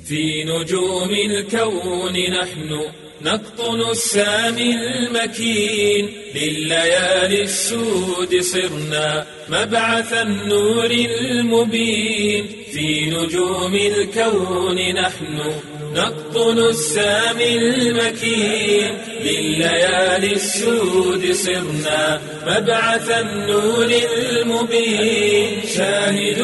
في نجوم الكون نحن نقطن السامي المكين لليالي السود صرنا مبعث النور المبين في نجوم الكون نحن نقطن السامي المكين لليالي السود صرنا مبعث النور المبين شاهد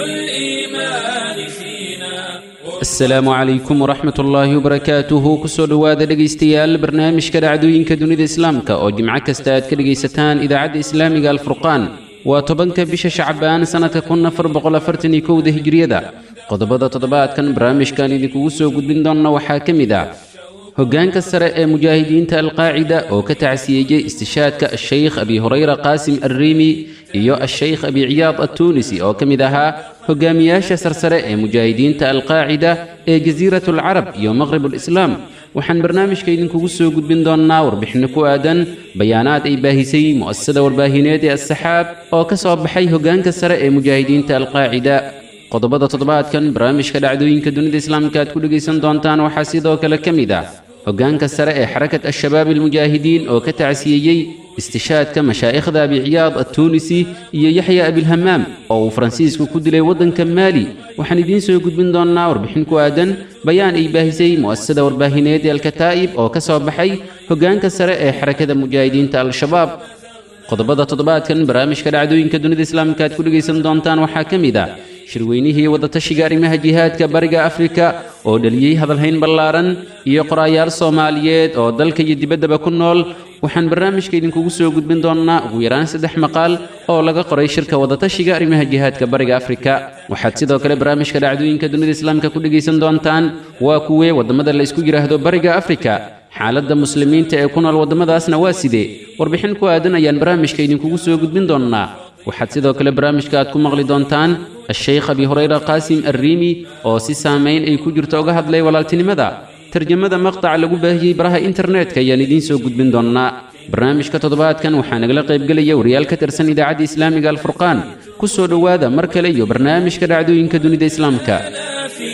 الإيمان فينا asalaamu calaykum waraxmat ullaahi wabarakaatuhu kusoo dhowaada dhegaystayaal barnaamijka dhacdooyinka dunida islaamka oo jimco kasta aad ka dhegaysataan idaacadda islaamiga alfurqaan waa tobanka bisha shacbaan sannadka kun afar boqol afartan iyo kowda hijriyada qodobada toddobaadkan barnaamijkan idinkugu soo gudbin doonna waxaa ka mid ah hoggaanka sare ee mujaahidiinta alqaacida oo ka tacsiyeeyey istishaadka ashaykh abi hurayra qaasim alriimi iyo ashaykh abi ciyaad attuunisi oo ka mid ahaa hogaamiyaasha sarsare ee mujaahidiinta alqaacida ee jasiirat alcarab iyo maqrib alislaam waxaan barnaamijka idinkugu soo gudbin doonnaa warbixinno ku aadan bayaanaad ay baahisay mu'asasada warbaahineed ee assaxaab oo ka soo baxay hoggaanka sare ee mujaahidiinta alqaacida qodobada toddobaadkan barnaamijka dhacdooyinka dunida islaamka aad ku dhegaysan doontaan waxaa sidoo kale ka mid ah hoggaanka sare ee xarakat al-shabaab almujaahidiin oo ka tacsiyeeyey istishaadka mashaa'ikhda abi ciyaad attuunisi iyo yaxya abilhamaam oo uu faransiisku ku dilay waddanka maali waxaan idiin soo gudbin doonnaa warbixin ku aadan bayaan ay baahisay mu'asasada warbaahineed ee alkataa'ib oo ka soo baxay hoggaanka sare ee xarakada mujaahidiinta al-shabaab qodobada toddobaadkan barnaamijka dhacdooyinka dunida islaamka aad ku dhegaysan doontaan waxaa ka mid ah shirweynihii wadatashiga arrimaha jihaadka bariga afrika oo dhaliyey hadalhayn ballaaran iyo qoraayaal soomaaliyeed oo dalka iyo dibaddaba ku nool waxaan barnaamijka idinkugu soo gudbin doonnaa ugu yaraan saddex maqaal oo laga qoray shirka wadatashiga arrimaha jihaadka bariga afrika waxaad sidoo kale barnaamijka dhacdooyinka dunida islaamka ku dhegaysan doontaan waa kuwee waddamada la isku yidhaahdo bariga afrika xaaladda muslimiinta ee ku nool waddamadaasna waa sidee warbixin ku aadan ayaan barnaamijka idinkugu soo gudbin doonnaa waxaad sidoo kale barnaamijka aad ku maqli doontaan ashaykh abi hurayra qaasim alriimi oo si saamayn ay ku jirto uga hadlay walaaltinimada tarjamada maqtaca lagu baahiyey baraha internetka ayaan idiin soo gudbin doonnaa barnaamijka toddobaadkan waxaa nagala qaybgelaya wariyaal ka tirsan idaacadda islaamiga alfurqaan ku soo dhowaada mar kale iyo barnaamijka dhacdooyinka dunida islaamka في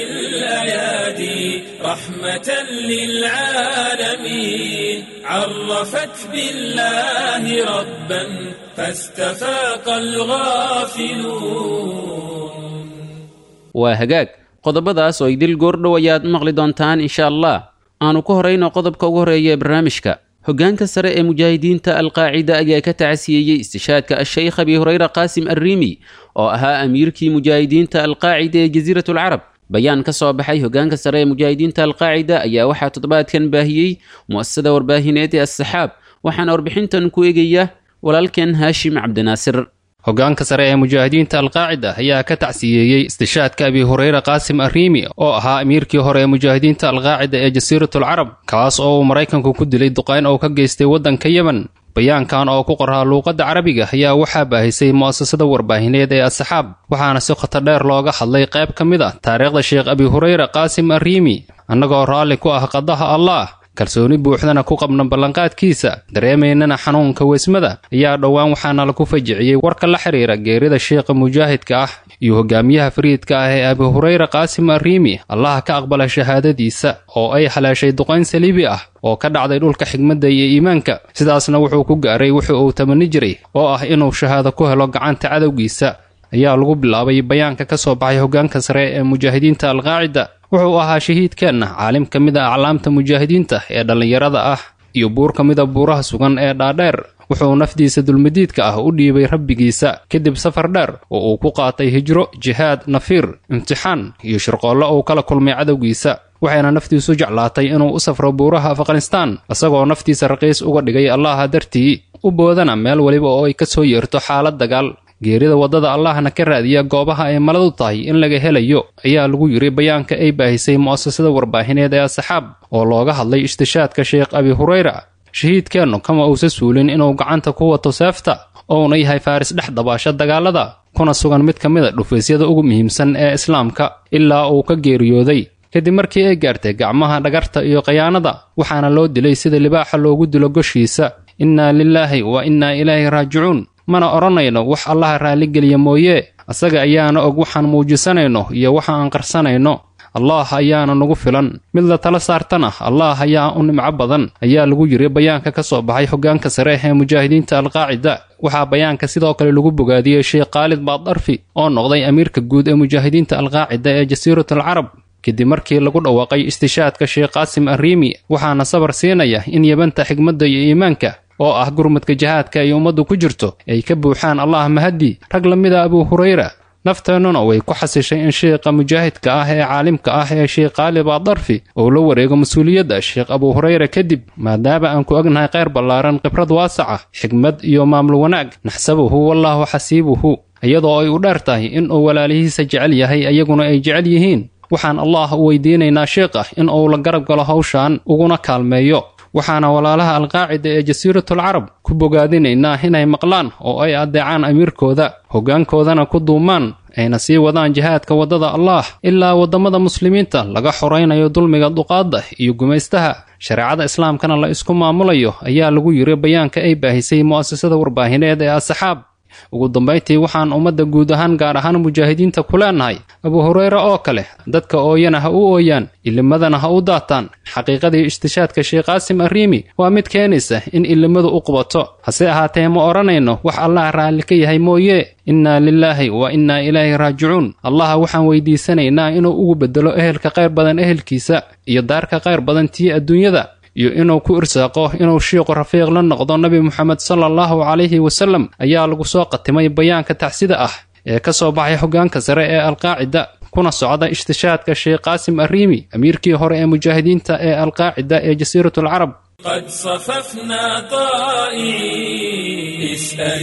الأيادي رحمة للعالمين عرفت بالله ربا فاستفاق الغافلون waa hagaag qodobadaas oo idil goordhow ayaad maqli doontaan insha allah aanu ku horayno qodobka ugu horeeya ee barnaamijka hoggaanka sare ee mujaahidiinta alqaacida ayaa ka tacsiyeeyey istishaadka ashaykh abi hurayra qaasim alriimi oo ahaa amiirkii mujaahidiinta alqaacida ee jasiirat alcarab bayaan ka soo baxay hoggaanka sare ee mujaahidiinta alqaacida ayaa waxaa toddobaadkan baahiyey mu'asasada warbaahineed ee assaxaab waxaana warbixintan ku egaya walaalkeen haashim cabdinaasir hoggaanka sare ee mujaahidiinta alqaacida ayaa ka tacsiyeeyey istishaadka abi hurayra qaasim arriimi oo ahaa amiirkii hore ee mujaahidiinta alqaacida ee jasiiratul carab kaas oo uu maraykanku ku dilay duqayn oo ka geystay waddanka yemen bayaankan oo ku qoraa luuqadda carabiga ayaa waxaa baahisay mu'asasada warbaahineed ee asxaab waxaana si khoto dheer looga hadlay qayb ka mid ah taariikhda sheekh abi hurayra qaasim arriimi annagoo raalli ku ah qadaha allaah kalsooni buuxdana ku qabna ballanqaadkiisa dareemaynana xanuunka weysmada ayaa dhowaan waxaana lagu fajiciyey warka la xiriira geerida sheekha mujaahidka ah iyo hogaamiyaha fariidka ah ee abi hurayra qaasim arriimi allaha ka aqbala shahaadadiisa oo ay haleeshay duqayn saliibi ah oo ka dhacday dhulka xigmadda iyo iimaanka sidaasna wuxuu ku gaaray wuxuu uu tamani jiray oo ah inuu shahaado ku helo gacanta cadowgiisa ayaa lagu bilaabay bayaanka ka soo baxay hoggaanka sare ee mujaahidiinta alqaacida wuxuu ahaa shahiidkeenna caalim ka mid a aclaamta mujaahidiinta ee dhallinyarada ah iyo buur ka mida buuraha sugan ee dhaadheer wuxuu nafdiisa dulmadiidka ah u dhiibay rabbigiisa kadib safar dheer oo uu ku qaatay hijro jihaad nafiir imtixaan iyo shirqoollo uu kala kulmay cadowgiisa waxayna naftiisu jeclaatay inuu u safro buuraha afghanistaan isagoo naftiisa raqiis uga dhigay allaha dartii u boodana meel weliba oo ay ka soo yeerto xaalad dagaal geerida waddada allahna ka raadiya goobaha ay maladu tahay in laga helayo ayaa lagu yidhi bayaanka ay baahisay mu'asasada warbaahineed ee asxaab oo looga hadlay ishtishaadka sheekh abi hurayra shahiidkeennu kama uusa suulin inuu gacanta ku wato seefta ouna yahay faaris dhex dabaasha dagaalada kuna sugan mid ka mid a dhufaysyada ugu muhiimsan ee islaamka ilaa uu ka geeriyooday kadib markii ay gaartay gacmaha dhagarta iyo khayaanada waxaana loo dilay sida libaaxa loogu dilo goshiisa innaa lilaahi wa innaa ilaahi raajicuun mana odhanayno wax allaha raalligeliya mooye asaga ayaana og waxaan muujisanayno iyo waxa aan qarsanayno allah ayaana nagu filan mid la tala saartana allah ayaa u nimco badan ayaa lagu yiri bayaanka ka soo baxay hoggaanka sare ee mujaahidiinta alqaacida waxaa bayaanka sidoo kale lagu bogaadiyey sheekh khaalid baaddarfi oo noqday amiirka guud ee mujaahidiinta alqaacida ee jasiirat alcarab kadib markii lagu dhawaaqay istishaadka sheekh qaasim arriimi waxaana sabar siinaya in yabanta xigmadda iyo iimaanka oo ah gurmadka jihaadka ay ummaddu ku jirto ay ka buuxaan allah mahaddi rag la mid a abuu hurayra nafteennuna way ku xasishay in sheekha mujaahidka ah ee caalimka ah ee sheekh qaali baadarfi uu la wareego mas-uuliyadda sheekh abuu hurayra kadib maadaama aan ku ognahay kheyr ballaaran khibrad waasaca xigmad iyo maamul wanaag naxsabuhu wallaahu xasiibuhu iyadoo ay u dheer tahay in uu walaalihiisa jecel yahay iyaguna ay jecel yihiin waxaan allah u weydiinaynaa sheekha in uu la garab galo hawshan uguna kaalmeeyo waxaana walaalaha alqaacida ee jasiiratul carab ku bogaadinaynaa inay maqlaan oo ay addeecaan amiirkooda hoggaankoodana ku duumaan ayna sii wadaan jihaadka waddada allaah ilaa waddamada muslimiinta laga xoraynayo dulmiga duqaadda iyo gumaystaha shareecada islaamkana la isku maamulayo ayaa lagu yiri bayaanka ay baahisay mu'asasada warbaahineed ee asaxaab ugu dambayntii waxaan ummadda guud ahaan gaar ahaan mujaahidiinta ku leenahay abuu hureyre oo kale dadka ooyana ha u ooyaan ilimadana ha u daataan xaqiiqadii istishaadka sheekh qaasim arriimi waa mid keenaysa in ilimadu u qubato hase ahaatee ma odhanayno wax allah raalli ka yahay mooye innaa lilaahi wa innaa ilaahi raajicuun allaha waxaan weydiisanaynaa inuu ugu beddelo ehelka qayr badan ehelkiisa iyo daarka qayr badan tii adduunyada iyo inuu ku irsaaqo inuu shiiqu rafiiq la noqdo nebi moxamed sala allahu calayhi wasallam ayaa lagu soo qatimay bayaanka tacsida ah ee ka soo baxay hoggaanka sare ee alqaacida kuna socda istishaadka sheekh qaasim arriimi amiirkii hore ee mujaahidiinta ee alqaacida ee jasiiratul carab قد صففنا طائعين اسأل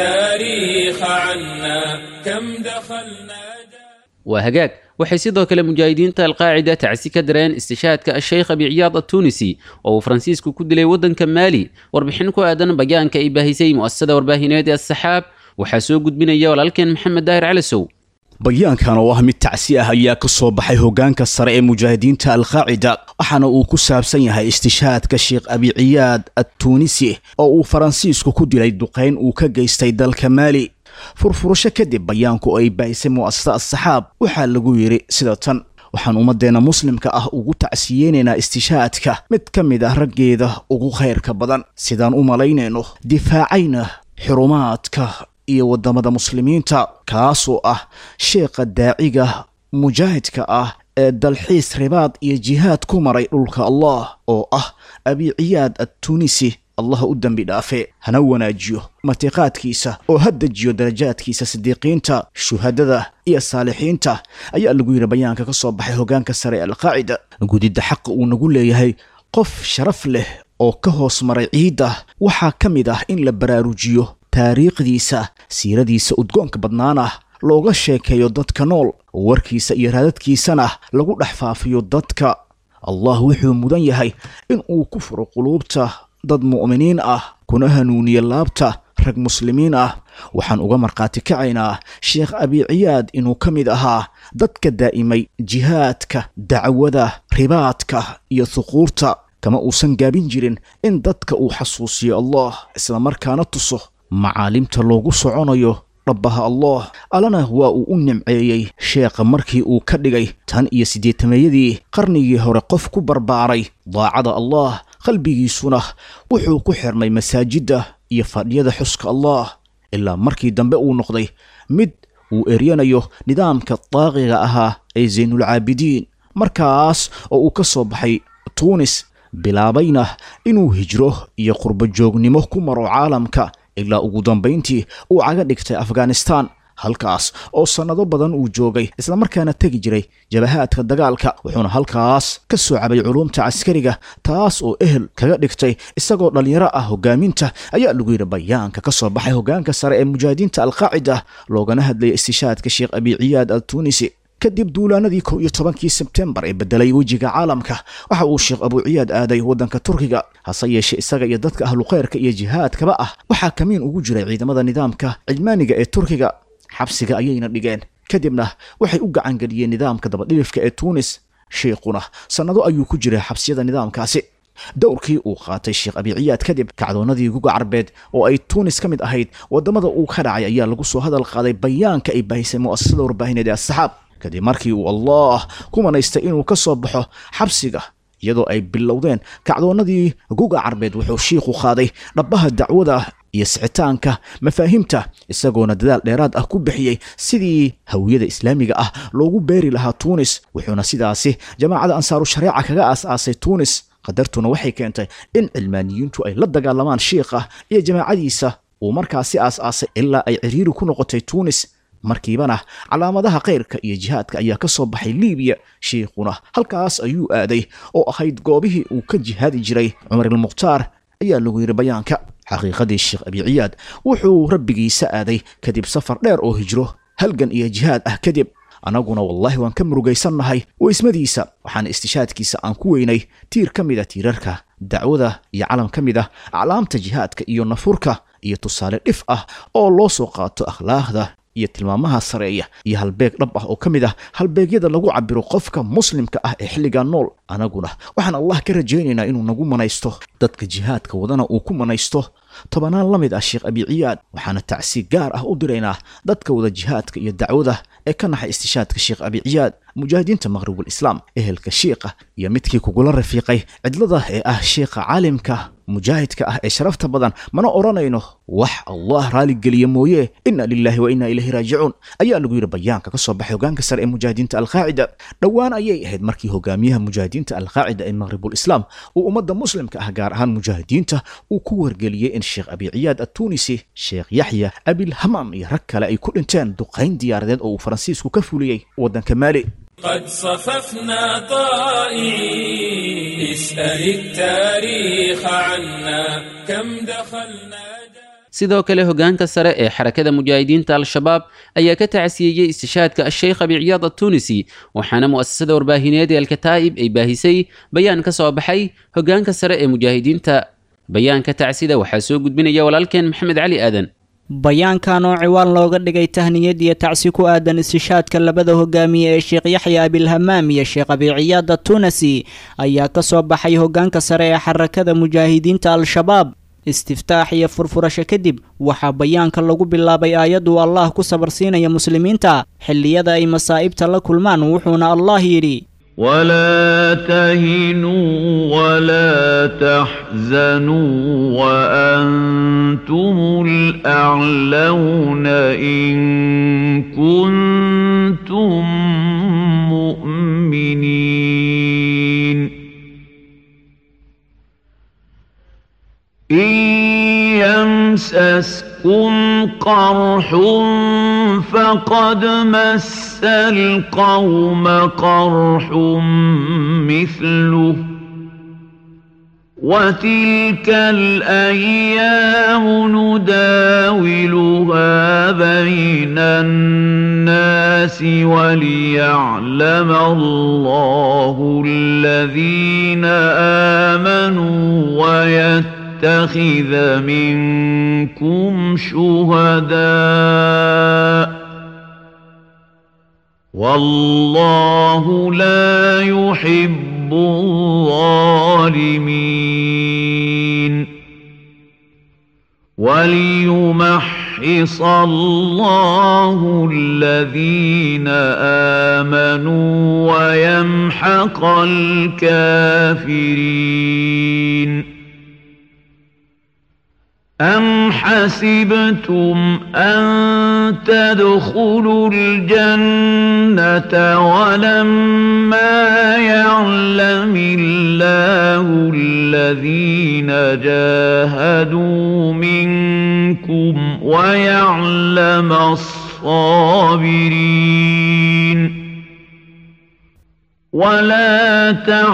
التاريخ عنا كم دخلنا waa hagaag waxay sidoo kale mujaahidiinta alqaacida tacsi ka dareen istishaadka asheykh abi ciyaad attuunisi oo uu faransiisku ku dilay waddanka maali warbixin ku aadan bayaanka ay baahisay mu'asasada warbaahineed ee asaxaab waxaa soo gudbinaya walaalkeen maxamed daahir calasow bayaankan oo ah mid tacsi ah ayaa ka soo baxay hoggaanka sare ee mujaahidiinta alqaacida waxaana uu ku saabsan yahay istishaadka sheekh abi ciyaad attuunisi oo uu faransiisku ku dilay duqayn uu ka geystay dalka maali furfurasho kadib bayaanku oo ay baahisay mu'asasada asaxaab waxaa lagu yidhi sida tan waxaan ummadeenna muslimka ah ugu tacsiyeynaynaa istishaadka mid ka mid ah raggeeda ugu khayrka badan sidaan u malaynayno difaacayna xurumaadka iyo waddamada muslimiinta kaasoo ah sheekha daaciga mujaahidka ah ee dalxiis ribaad iyo jihaad ku maray dhulka allah oo ah abi ciyaad attuunisi allah u dembi dhaafe hana wanaajiyo matiqaadkiisa oo ha dejiyo darajaadkiisa sidiiqiinta shuhadada iyo saalixiinta ayaa lagu yidhi bayaanka ka soo baxay hoggaanka sare ee alqaacida gudidda xaqa uu nagu leeyahay qof sharaf leh oo ka hoos maray ciidda waxaa ka mid ah in la baraarujiyo taariikhdiisa siiradiisa udgoonka badnaan ah looga sheekeeyo dadka nool warkiisa iyo raadadkiisana lagu dhex faafiyo dadka allah wuxuu mudan yahay in uu ku furo quluubta dad mu'miniin ah kuna hanuuniya laabta rag muslimiin ah waxaan uga markhaati kacaynaa sheekh abi ciyaad inuu ka mid ahaa dadka daa'imay jihaadka dacwada ribaadka iyo huquurta kama uusan gaabin jirin in dadka uu xasuusiyo allah islamarkaana tuso macaalimta loogu soconayo dhabbaha allah allana waa uu u nimceeyey sheekha markii uu ka dhigay tan iyo siddeetameeyadii qarnigii hore qof ku barbaaray daacada allah qalbigiisuna wuxuu ku xirnay masaajidda iyo fadhiyada xuska allah ilaa markii dambe uu noqday mid uu eryanayo nidaamka daaqiga ahaa ee saynulcaabidiin markaas oo uu ka soo baxay tuunis bilaabayna inuu hijro iyo qurbo joognimo ku maro caalamka ilaa ugu dambayntii uu caga dhigtay afghanistan halkaas oo sannado badan uu joogay islamarkaana tegi jiray jabahaadka dagaalka wuxuuna halkaas ka soo cabay culuumta caskariga taas oo ehel kaga dhigtay isagoo dhallinyaro ah hogaaminta ayaa lagu yidhi bayaanka ka soo baxay hoggaanka sare ee mujaahidiinta alqaacida loogana hadlayay istishaadka sheekh abi ciyaad al tuunisi kadib duulaanadii kow iyo tobankii sebtembar ee bedelay wejiga caalamka waxa uu sheekh abuu ciyaad aaday waddanka turkiga hase yeeshee isaga iyo dadka ahlukhayrka iyo jihaadkaba ah waxaa kamiin ugu jiray ciidamada nidaamka cijmaaniga ee turkiga xabsiga ayayna dhigeen kadibna waxay u gacangeliyeen nidaamka dabadhilifka ee tuunis sheikhuna sannado ayuu ku jiray xabsiyada nidaamkaasi dowrkii uu qaatay sheekh abi ciyaad kadib kacdoonnadii guga carbeed oo ay tuunis ka mid ahayd waddamada uu ka dhacay ayaa lagu soo hadal qaaday bayaanka ay baahisay mu'asasada warbaahineed ee asaxaab kadib markii uu allah ku manaystay inuu ka soo baxo xabsiga iyadoo ay bilowdeen kacdoonnadii guga carbeed wuxuu shiikhu qaaday dhabbaha dacwada iyo sicitaanka mafaahiimta isagoona dadaal dheeraad ah ku bixiyey sidii hawiyada islaamiga ah loogu beeri lahaa tuunis wuxuuna sidaasi jamaacada ansaaru shareeca kaga aas-aasay tuunis qadartuna waxay keentay in cilmaaniyiintu ay la dagaalamaan shiikha iyo jamaacadiisa uu markaasi aas-aasay ilaa ay ciriiri ku noqotay tuunis markiibana calaamadaha khayrka iyo jihaadka ayaa ka soo baxay liibiya shiikhuna halkaas ayuu aaday oo ahayd goobihii uu ka jihaadi jiray cumar ilmukhtaar ayaa lagu yidhi bayaanka xaqiiqadii sheekh abiciyaad wuxuu rabbigiisa aaday kadib safar dheer oo hijro halgan iyo jihaad ah kadib annaguna wallaahi waan ka murugaysannahay weysmadiisa waxaana istishaadkiisa aan ku weynay tiir ka mid a tiirarka dacwada iyo calam ka mid ah aclaamta jihaadka iyo nafurka iyo tusaale dhif ah oo loo soo qaato akhlaaqda iyo tilmaamaha sareeya iyo halbeeg dhab ah oo ka mid ah halbeegyada lagu cabiro qofka muslimka ah ee xilligaa nool anaguna waxaan allah ka rajaynaynaa inuu nagu manaysto dadka jihaadka wadana uu ku manaysto tobanaan la mid ah sheekh abiciyaad waxaana tacsi gaar ah u diraynaa dadka wada jihaadka iyo dacwada ee ka naxay istishaadka sheekh abiciyaad mujaahidiinta maqhribul islaam ehelka shiikha iyo midkii kugula rafiiqay cidlada ee ah sheikha caalimka mujaahidka ah ee sharafta badan mana odhanayno wax allah raaligeliya mooye inna lilaahi wa inna ilayhi raajicuun ayaa lagu yidhi bayaanka ka soo baxay hogaanka sare ee mujaahidiinta alqaacida dhowaan ayay ahayd markii hogaamiyaha mujaahidiinta alqaacida ee maqhribul islaam uu ummadda muslimka ah gaar ahaan mujaahidiinta uu ku wargeliyey in sheekh abiciyaad attuunisi sheekh yaxya abilhamaam iyo rag kale ay ku dhinteen duqayn diyaaradeed oo uu faransiisku ka fuliyey waddanka maali قد صففنا طائعين اسأل التاريخ عنا كم دخلنا sidoo kale hogaanka sare ee xarakada mujaahidiinta al-shabaab ayaa ka tacsiyeeyey istishaadka asheykh abiciyaad attuunisi waxaana mu'asasada warbaahineed ee alkataa'ib ay baahisay bayaan ka soo baxay hogaanka sare ee mujaahidiinta bayaanka tacsida waxaa soo gudbinaya walaalkeen maxamed cali aadan bayaankan oo ciwaan looga dhigay tahniyad iyo tacsi ku aadan istishaadka labada hogaamiye ee sheekh yaxya abilhamaam iyo sheekh abiciyaada tunasi ayaa ka soo baxay hogaanka sare ee xarakada mujaahidiinta al-shabaab istiftaax iyo furfurasho kadib waxaa bayaanka lagu bilaabay aayaduu allah ku sabarsiinaya muslimiinta xilliyada ay masaa'ibta la kulmaan wuxuuna allah yidhi ولا تهنوا ولا تحزنوا وأنتم الأعلون إن كنتم مؤمنين إن يمسسكم قرح فقد مس القوم قرح مثله وتلك الأيام نداولها بين الناس وليعلم الله الذين آمنوا ويتقون يتخذ منكم شهداء والله لا يحب الظالمين وليمحص الله الذين آمنوا ويمحق الكافرين أم حسبتم أن تدخلوا الجنة ولما يعلم الله الذين جاهدوا منكم ويعلم الصابرين ولا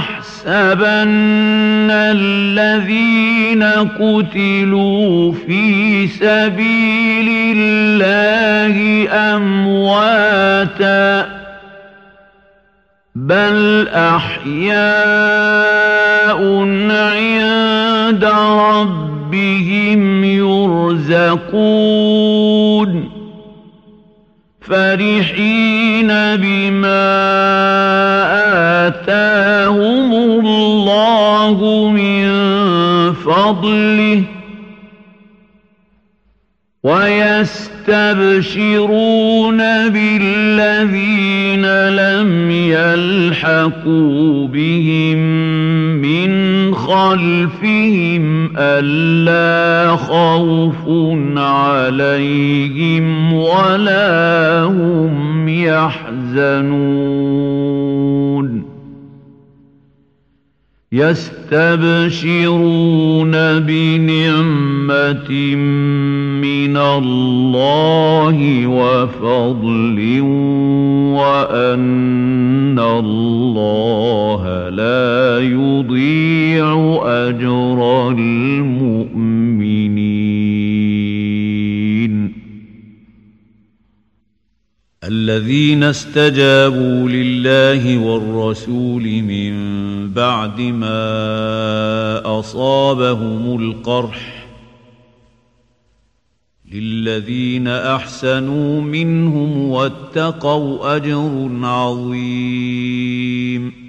تحسبن الذين قتلوا في سبيل الله امواتا بل احياء عند ربهم يرزقون فرحين بما آتاهم الله من فضله يستبشرون بالذين لم يلحقوا بهم من خلفهم ألا خوف عليهم ولا هم يحزنون يستبشرون بنعمة من الله وفضل وأن الله لا يضيع أجر المؤمنين الذين استجابوا لله والرسول من بعد ما أصابهم القرح للذين أحسنوا منهم واتقوا أجر عظيم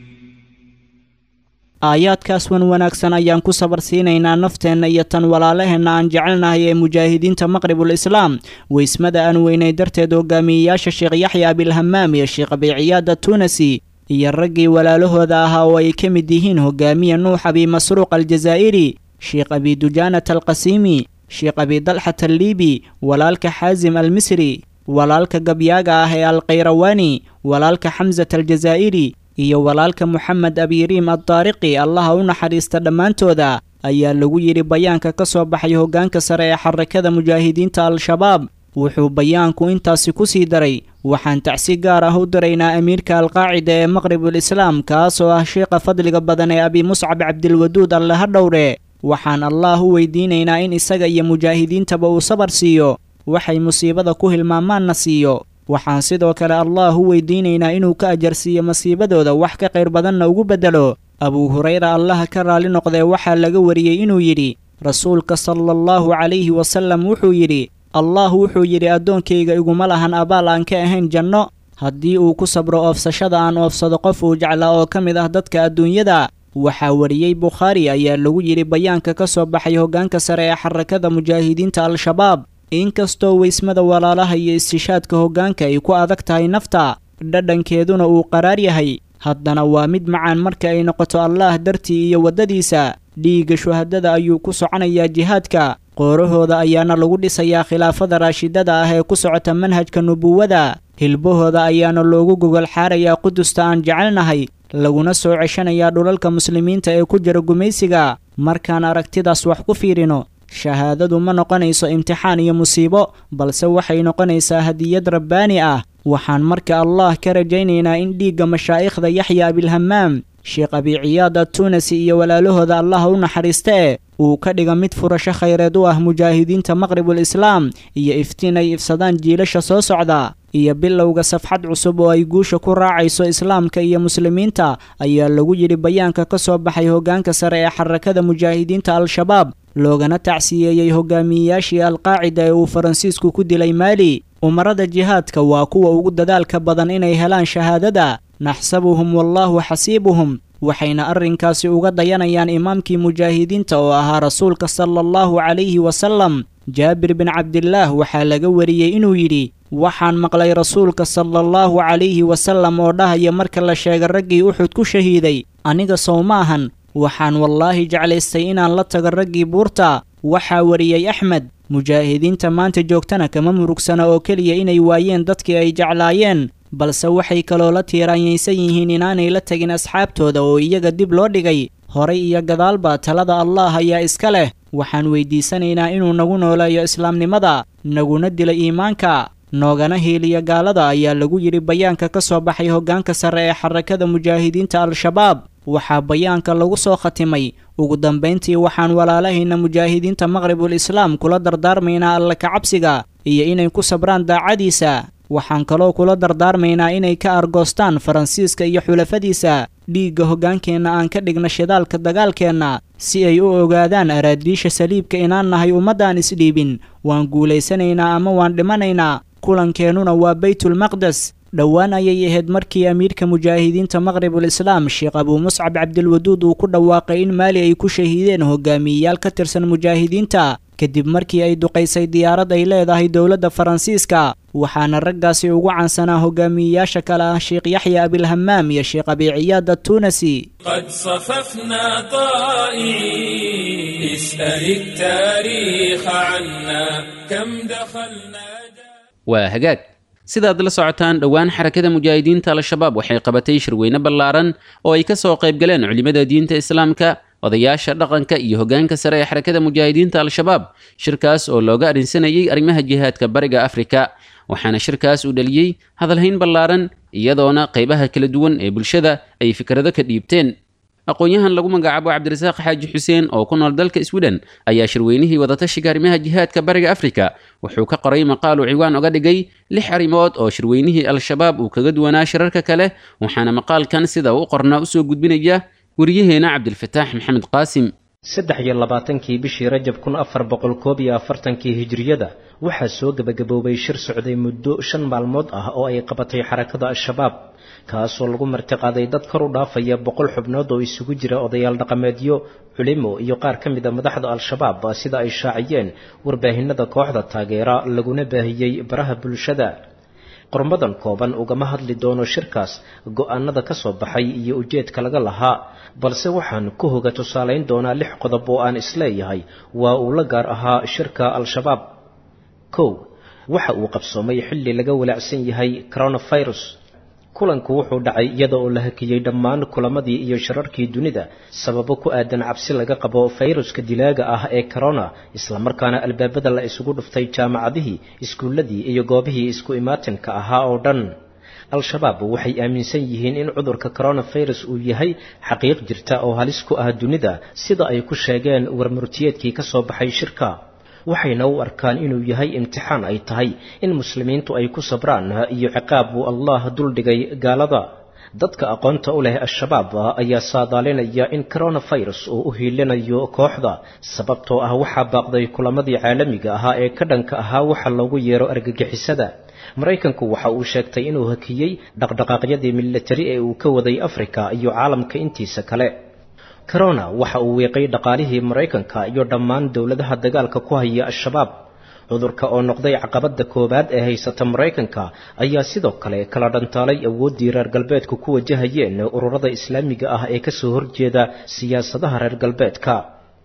aayaadkaas wan wanaagsan ayaan ku sabar siinaynaa nafteenna iyo tan walaalaheenna aan jecelnahay ee mujaahidiinta maqribul islaam weysmada aan weynay darteed hogaamiyeyaasha sheekh yaxya abilhamaam iyo sheekh abiiciyaada tunasi iyo raggii walaalahooda ahaa oo ay ka mid yihiin hogaamiye nuux abi masruuq aljazaa'iri sheekh abi dujaanat alqasiimi sheekh abi dalxat alliibi walaalka xaasim almisri walaalka gabyaaga ah ee alkhayrawaani walaalka xamsat aljazaa'iri iyo walaalka moxamed abiriim addaariqi allaha u naxariista dhammaantooda ayaa lagu yidhi bayaanka ka soo baxay hoggaanka sare ee xarakada mujaahidiinta al-shabaab wuxuu bayaanku intaasi ku sii daray waxaan tacsi gaar ah u diraynaa amiirka alqaacida ee maqribul islaam kaas oo ah sheekha fadliga badan ee abi muscab cabdilwaduud alle ha dhowre waxaan allaah u weydiinaynaa in isaga iyo mujaahidiintaba uu sabar siiyo waxay musiibada ku hilmaamaanna siiyo waxaan sidoo kale allaah u weydiinaynaa inuu ka ajarsiiyo masiibadooda wax ka qayr badanna ugu beddelo abuu hurayra allaha ka raalli noqdee waxaa laga wariyey inuu yidhi rasuulka sala allahu calayhi wasallam wuxuu yidhi allah wuxuu yidhi addoonkayga iguma lahan abaal aan ka ahayn janno haddii uu ku sabro oofsashada aan oofsado qof uu jeclaa oo ka mid ah dadka adduunyada waxaa wariyey bukhaari ayaa lagu yidhi bayaanka ka soo baxay hoggaanka sare ee xarakada mujaahidiinta al-shabaab inkastoo weysmada walaalaha iyo istishaadka hoggaanka ay ku adag tahay nafta dhadhankeeduna uu qaraar yahay haddana waa mid macaan marka ay noqoto allaah dartii iyo waddadiisa dhiigga shuhadada ayuu ku soconayaa jihaadka qoorahooda ayaana lagu dhisayaa khilaafada raashidada ah ee ku socota manhajka nubuwada hilbahooda ayaana loogu gogol xaarayaa qudusta aan jecelnahay laguna soo ceshanayaa dhulalka muslimiinta ee ku jira gumaysiga markaan aragtidaas wax ku fiirino shahaadadu ma noqonayso imtixaan iyo musiibo balse waxay noqonaysaa hadiyad rabbaani ah waxaan marka allah ka rajaynaynaa in dhiigga mashaa'ikhda yaxya abilhamaam sheekh abiciyaad adtunasi iyo walaalahooda allaha u naxariista e uu ka dhiga mid furasho khayreed u ah mujaahidiinta maqribul islaam iyo iftiin ay ifsadaan jiilasha soo socda iyo bilowga safxad cusub oo ay guusha ku raacayso islaamka iyo muslimiinta ayaa lagu yidhi bayaanka ka soo baxay hoggaanka sare ee xarakada mujaahidiinta al-shabaab loogana tacsiyeeyey hogaamiyeyaashii alqaacida ee uu faransiisku ku dilay maali umarada jihaadka waa kuwa ugu dadaalka badan inay helaan shahaadada naxsabuhum wallaahu xasiibuhum waxayna arrinkaasi uga dayanayaan imaamkii mujaahidiinta oo ahaa rasuulka sala allahu calayhi wasalam jaabir bin cabdillaah waxaa laga wariyey inuu yidhi waxaan maqlay rasuulka sala allahu calayhi wasalam oo dhahaya marka la sheega raggii uxud ku shahiiday aniga sow maahan waxaan wallaahi jeclaystay inaan la tago raggii buurta waxaa wariyey axmed mujaahidiinta maanta joogtana kama murugsana oo keliya inay waayeen dadkii ay jeclaayeen balse waxay kaloo la tiiraanyaysan yihiin inaanay la tegin asxaabtooda oo iyaga dib loo dhigay horay iyo gadaalba talada allah ayaa iska leh waxaan weydiisanaynaa inuu nagu nooleeyo islaamnimada naguna dilo iimaanka noogana hiiliya gaalada ayaa lagu yidhi bayaanka ka soo baxay hoggaanka sare ee xarakada mujaahidiinta al-shabaab waxaa bayaanka lagu soo khatimay ugu dambayntii waxaan walaalahayna mujaahidiinta maqribul islaam kula dardaarmaynaa alla kacabsiga iyo inay ku sabraan daacadiisa waxaan kaloo kula dardaarmaynaa inay ka argoostaan faransiiska iyo xulafadiisa dhiigga hoggaankeenna aan ka dhigna shidaalka dagaalkeenna si ay u ogaadaan araadiisha saliibka inaan nahay ummaddaan isdhiibin waan guulaysanaynaa ama waan dhimanaynaa kulankeenuna waa baytulmaqdes dhowaan ayay ahayd markii amiirka mujaahidiinta maqribul islaam sheekh abuu muscab cabdilwaduud uu ku dhawaaqay in maali ay ku shahiideen hogaamiyeyaal ka tirsan mujaahidiinta kadib markii ay duqaysay diyaarad ay leedahay dowladda faransiiska waxaana raggaasi ugu caansanaa hogaamiyeyaasha kale ah sheekh yaxya abilhamaam iyo sheekh abiiciyaad attuunasi قد صففنا طائعين اسأل التاريخ عنا كم دخلنا waa hagaag sidaad la socotaan dhowaan xarakada mujaahidiinta al-shabaab waxay qabatay shirweyne ballaaran oo ay ka soo qayb galeen culimmada diinta islaamka odayaasha dhaqanka iyo hoggaanka sare ee xarakada mujaahidiinta al-shabaab shirkaas oo looga arrinsanayay arrimaha jihaadka bariga afrika waxaana shirkaas uu dhaliyey hadalhayn ballaaran iyadoona qaybaha kala duwan ee bulshada ay fikrado ka dhiibteen aqoon-yahan lagu magacaabo cabdirasaaq xaaji xuseen oo ku nool dalka sweden ayaa shirweynihii wadatashiga arrimaha jihaadka bariga afrika wuxuu ka qoray maqaal uu ciwaan oga dhigay lix arrimood oo shirweynihii al-shabaab uu kaga duwanaa shirarka kale waxaana maqaalkan sida u qornaa usoo gudbinaya weriyaheena cabdilfataax maxamed qaasim saddex iyo labaatankii bishii rajab kun afar boqol koob iyo afartankii hijriyada waxaa soo gebagaboobay shir socday muddo shan maalmood ah oo ay qabatay xarakada al-shabaab kaasoo lagu martiqaaday dad kor u dhaafaya boqol xubnood oo isugu jira odayaal dhaqameedyo culimo iyo qaar ka mid a madaxda al-shabaab sida ay shaaciyeen warbaahinada kooxda taageera laguna baahiyey baraha bulshada qormadan kooban ugama hadli doono shirkaas go-aanada ka soo baxay iyo ujeedka laga lahaa balse waxaan ku hoga tusaalayn doonaa lix qodob oo aan isleeyahay waa uu la gaar ahaa shirka al-shabaab kow waxa uu qabsoomay xilli laga walaacsan yahay coronavirus kulanku wuxuu dhacay iyada oo la hakiyey dhammaan kulamadii iyo shirarkii dunida sababo ku aadan cabsi laga qabo fayruska dilaaga ah ee corona islamarkaana albaabada la isugu dhuftay jaamacadihii iskuulladii iyo goobihii isku imaatinka ahaa oo dhan al-shabaab waxay aaminsan yihiin in cudurka coronavirus uu yahay xaqiiq jirta oo halis ku ah dunida sida ay ku sheegeen warmurtiyeedkii ka soo baxay shirka waxayna u arkaan inuu yahay imtixaan ay tahay in muslimiintu ay ku sabraan iyo ciqaab uu allah duldhigay gaalada dadka aqoonta u leh al-shabaab ayaa saadaalinaya in coronavirus uu u hiilinayo kooxda sababtoo ah waxaa baaqday kulamadii caalamiga ahaa ee ka dhanka ahaa waxa loogu yeero argagixisada maraykanku waxa uu sheegtay inuu hakiyey dhaqdhaqaaqyadii militari ee uu ka waday afrika iyo caalamka intiisa kale corona waxa uu wiiqay dhaqaalihii maraykanka iyo dhammaan dowladaha dagaalka ku haya al-shabaab cudurka oo noqday caqabada koowaad ee haysata maraykanka ayaa sidoo kale kala dhantaalay awooddii reer galbeedku ku wajahayeen ururada islaamiga ah ee kasoo horjeeda siyaasadaha reer galbeedka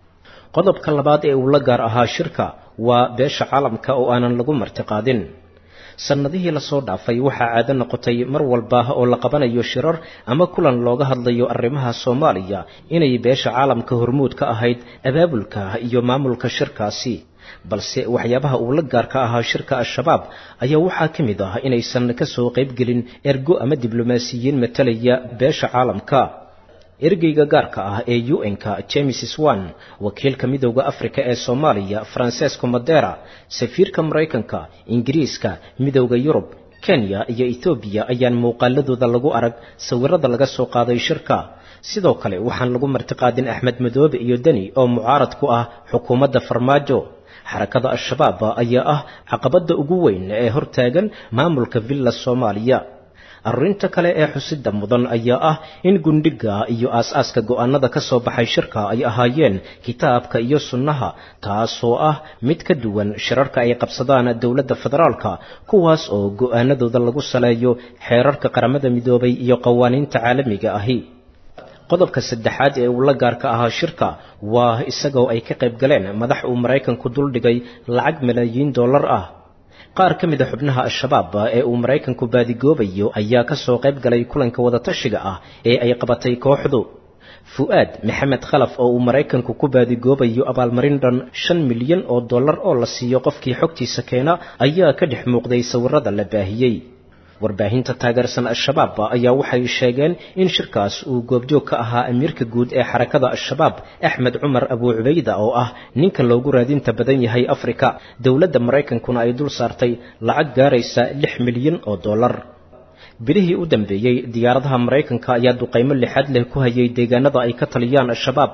qodobka labaad ee uu la gaar ahaa shirka waa beesha caalamka oo aanan lagu martiqaadin sannadihii lasoo dhaafay waxaa caado noqotay mar walba oo la qabanayo shirar ama kulan looga hadlayo arrimaha soomaaliya inay beesha caalamka hormuud ka ahayd abaabulka iyo maamulka shirkaasi balse waxyaabaha uu la gaarka ahaa shirka al-shabaab ayaa waxaa ka mid ah inaysan kasoo qaybgelin ergo ama diblomaasiyiin matalaya beesha caalamka ergeyga gaarka ah ee un-ka james swan wakiilka midowda afrika ee soomaaliya francesco madera safiirka maraykanka ingiriiska midowda yurub kenya iyo ethoobiya ayaan muuqaaladooda lagu arag sawirada laga soo qaaday shirka sidoo kale waxaan lagu martiqaadin axmed madoobe iyo deni oo mucaarad ku ah xukuumadda farmaajo xarakada al-shabaab ayaa ah caqabada ugu weyn ee hortaagan maamulka villa soomaaliya arrinta kale ee xusida mudan ayaa ah in gundhiga iyo aas-aaska go-aanada ka soo baxay shirka ay ahaayeen kitaabka iyo sunnaha taasoo ah mid ka duwan shirarka ay qabsadaan dowladda federaalka kuwaas oo go-aanadooda lagu saleeyo xeerarka qaramada midoobay iyo qawaaniinta caalamiga ahi qodobka saddexaad ee uu la gaarka ahaa shirka waa isagoo ay ka qayb galeen madax uu maraykanku duldhigay lacag malaayiin dollar ah qaar ka mid a xubnaha al-shabaab ee uu maraykanku baadigoobayo ayaa ka soo qayb galay kulanka wadatashiga ah ee ay qabatay kooxdu fu-aad maxamed khalaf oo uu maraykanku ku baadigoobayo abaalmarin dhan shan milyan oo dollar oo la siiyo qofkii xogtiisa keena ayaa ka dhex muuqday sawirada la baahiyey warbaahinta taageersan al-shabaab ayaa waxay sheegeen in shirkaas uu goobjoog ka ahaa amiirka guud ee xarakada al-shabaab axmed cumar abuu cubayda oo ah ninka loogu raadinta badan yahay afrika dowladda maraykankuna ay dul saartay lacag gaaraysa lix milyan oo dollar bilihii u dambeeyey diyaaradaha maraykanka ayaa duqaymo lixaad leh ku hayay deegaanada ay ka taliyaan al-shabaab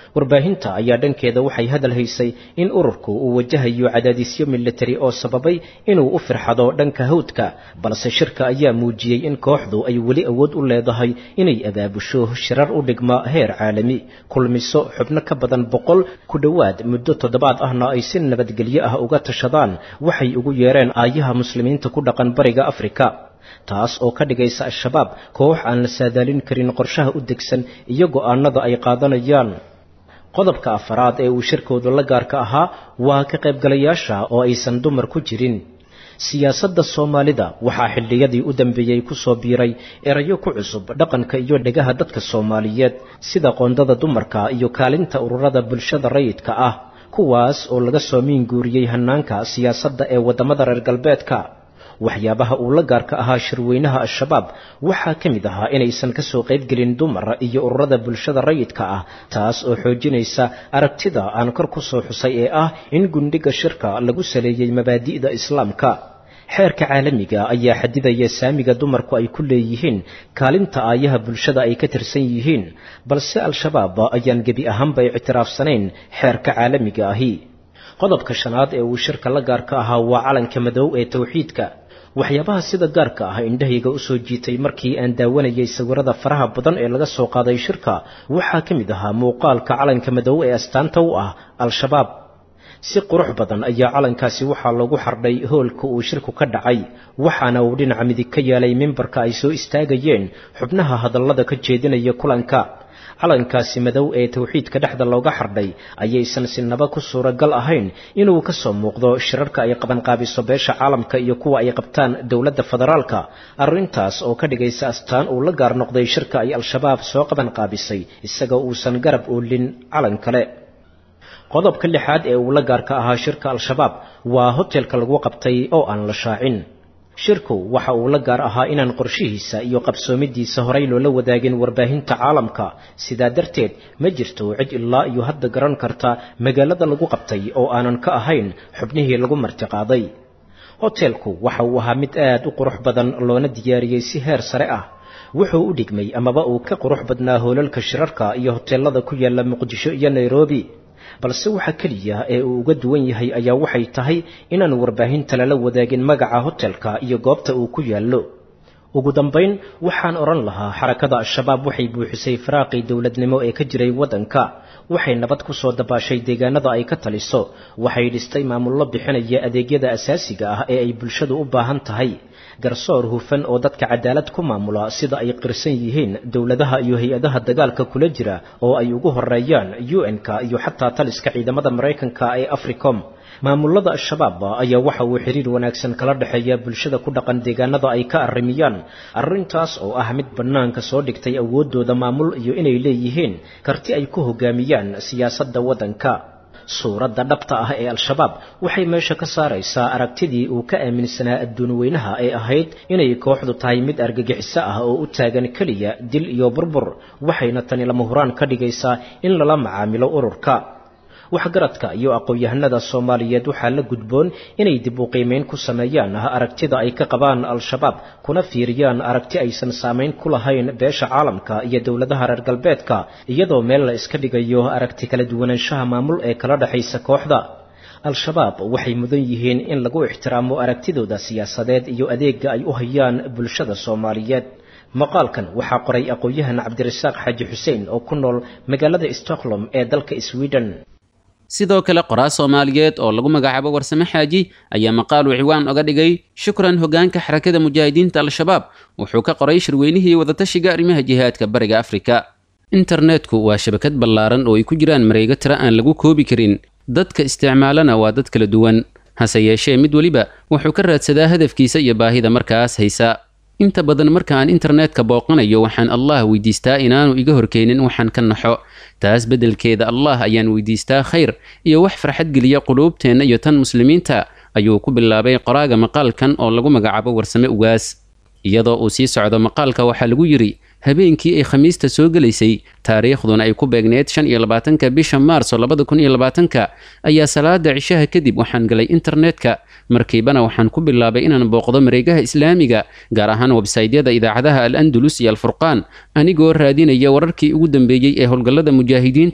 warbaahinta ayaa dhankeeda waxay hadal haysay in ururku uu wajahayo cadaadisyo militari oo sababay inuu u firxado dhanka hawdka balse shirka ayaa muujiyey in kooxdu ay weli awood u leedahay inay abaabusho shirar u dhigma heer caalami kulmiso xubno ka badan boqol ku dhowaad muddo toddobaad ahna ay si nabadgelyo ah uga tashadaan waxay ugu yeereen aayaha muslimiinta ku dhaqan bariga afrika taas oo ka dhigaysa al-shabaab koox aan la saadaalin karin qorshaha u degsan iyo go'aanada ay qaadanayaan qodobka afaraad ee uu shirkoodu la gaarka ahaa waa ka qaybgalayaasha oo aysan dumar ku jirin siyaasadda soomaalida waxaa xilliyadii u dambeeyey ku soo biiray erayo ku cusub dhaqanka iyo dhegaha dadka soomaaliyeed sida qoondada dumarka iyo kaalinta ururada bulshada rayidka ah kuwaas oo laga soo miinguuriyey hannaanka siyaasadda ee waddamada reer galbeedka waxyaabaha uu la gaarka ahaa shirweynaha al-shabaab waxaa ka mid ahaa inaysan ka soo qaybgelin dumar iyo ururada bulshada rayidka ah taas oo xoojinaysa aragtida aan kor ku soo xusay ee ah in gundhiga shirka lagu saleeyey mabaadi'da islaamka xeerka caalamiga ayaa xadidaya saamiga dumarku ay ku leeyihiin kaalinta aayaha bulshada ay ka tirsan yihiin balse al-shabaab ayaan gebi ahaanba ictiraafsanayn xeerka caalamiga ahi qodobka shanaad ee uu shirka la gaarka ahaa waa calanka madow ee towxiidka waxyaabaha sida gaarka ah indhahayga usoo jiitay markii aan daawanayay sawirada faraha badan ee laga soo qaaday shirka waxaa ka mid ahaa muuqaalka calanka madow ee astaanta u ah al-shabaab si qurux badan ayaa calankaasi waxaa lagu xardhay hoolka uu shirku ka dhacay waxaana uu dhinaca midig ka yeelay mimbarka ay soo istaagayeen xubnaha hadallada ka jeedinaya kulanka calankaasi madow ee towxiidka dhexda looga xardhay ayaysan sinaba ku suuragal ahayn inuu ka soo muuqdo shirarka ay qabanqaabiso beesha caalamka iyo kuwa ay qabtaan dowladda federaalka arrintaas oo ka dhigaysa astaan uu la gaar noqday shirka ay al-shabaab soo qabanqaabisay isagoo uusan garab oolin calan kale qodobka lixaad ee uu la gaarka ahaa shirka al-shabaab waa hotelka lagu qabtay oo aan la shaacin shirku waxa uu la gaar ahaa inaan qorshihiisa iyo qabsoomidiisa horay loola wadaagin warbaahinta caalamka sidaa darteed ma jirto cid ilaa iyo hadda garan karta magaalada lagu qabtay oo aanan ka ahayn xubnihii lagu martiqaaday hotelku waxa uu ahaa mid aad u qurux badan loona diyaariyey si heer sare ah wuxuu u dhigmay amaba uu ka qurux badnaa hoolalka shirarka iyo hoteelada ku yaala muqdisho iyo nairobi balse waxa keliya ee uu uga duwan yahay ayaa waxay tahay inaan warbaahinta lala wadaagin magaca hotelka iyo goobta uu ku yaallo ugu dambayn waxaan odhan lahaa xarakada al-shabaab waxay buuxisay faraaqii dowladnimo ee ka jiray waddanka waxay nabad ku soo dabaashay deegaanada ay ka taliso waxay dhistay maamullo bixinaya adeegyada asaasiga ah ee ay bulshadu u baahan tahay garsoor hufan oo dadka cadaalad ku maamula sida ay qirsan yihiin dowladaha iyo hay-adaha dagaalka kula jira oo ay ugu horeeyaan un-ka iyo xataa taliska ciidamada maraykanka ee africom maamulada al-shabaab ayaa waxa uu xiriir wanaagsan kala dhexeeya bulshada ku dhaqan deegaanada ay ka arrimiyaan arrintaas oo ah mid bannaanka soo dhigtay awooddooda maamul iyo inay leeyihiin karti ay ku hogaamiyaan siyaasadda waddanka suuradda dhabta ah ee al-shabaab waxay meesha ka saaraysaa aragtidii uu ka aaminsanaa adduun weynaha ee ahayd inay kooxdu tahay mid argagixiso ah oo u taagan keliya dil iyo burbur waxayna tani lama huraan ka dhigaysaa in lala macaamilo ururka waxgaradka iyo aqoon-yahanada soomaaliyeed waxaa la gudboon inay dib u qiimeyn ku sameeyaan aragtida ay ka qabaan al-shabaab kuna fiiriyaan aragti aysan saamayn ku lahayn beesha caalamka iyo dowladaha reer galbeedka iyadoo meel la iska dhigayo aragti kala duwanaanshaha maamul ee kala dhexaysa kooxda al-shabaab waxay mudan yihiin in lagu ixtiraamo aragtidooda siyaasadeed iyo adeega ay u hayaan bulshada soomaaliyeed maqaalkan waxaa qoray aqoon-yahan cabdirasaaq xaaji xuseen oo ku nool magaalada stockholm ee dalka sweden sidoo kale qoraa soomaaliyeed oo lagu magacaabo warsame xaaji ayaa maqaaluu ciwaan oga dhigay shukran hogaanka xarakada mujaahidiinta al-shabaab wuxuu ka qoray shirweynihii wadatashiga arrimaha jihaadka bariga afrika internetku waa shabakad ballaaran oo ay ku jiraan mareego tira aan lagu koobi karin dadka isticmaalana waa dad kala duwan hase yeeshee mid weliba wuxuu ka raadsadaa hadafkiisa iyo baahida markaas haysa inta badan marka aan internetka booqanayo waxaan allah weydiistaa inaanu iga horkeenin waxaan ka naxo taas beddelkeeda allah ayaan weydiistaa khayr iyo wax farxad geliya quluubteenna iyo tan muslimiinta ayuu ku bilaabay qoraaga maqaalkan oo lagu magacaabo warsame ugaas iyadoo uu sii socdo maqaalka waxaa lagu yidhi habeenkii ay khamiista soo gelaysay taariikhduna ay ku beegneed shan iyo labaatanka bisha maarso labada kun iyo labaatanka ayaa salaada cishaha kadib waxaan galay internetka markiibana waxaan ku bilaabay inaan booqdo mareegaha islaamiga gaar ahaan websaydyada idaacadaha al andalus iyo alfurqaan anigoo raadinaya wararkii ugu dambeeyey ee howlgallada mujaahidiinta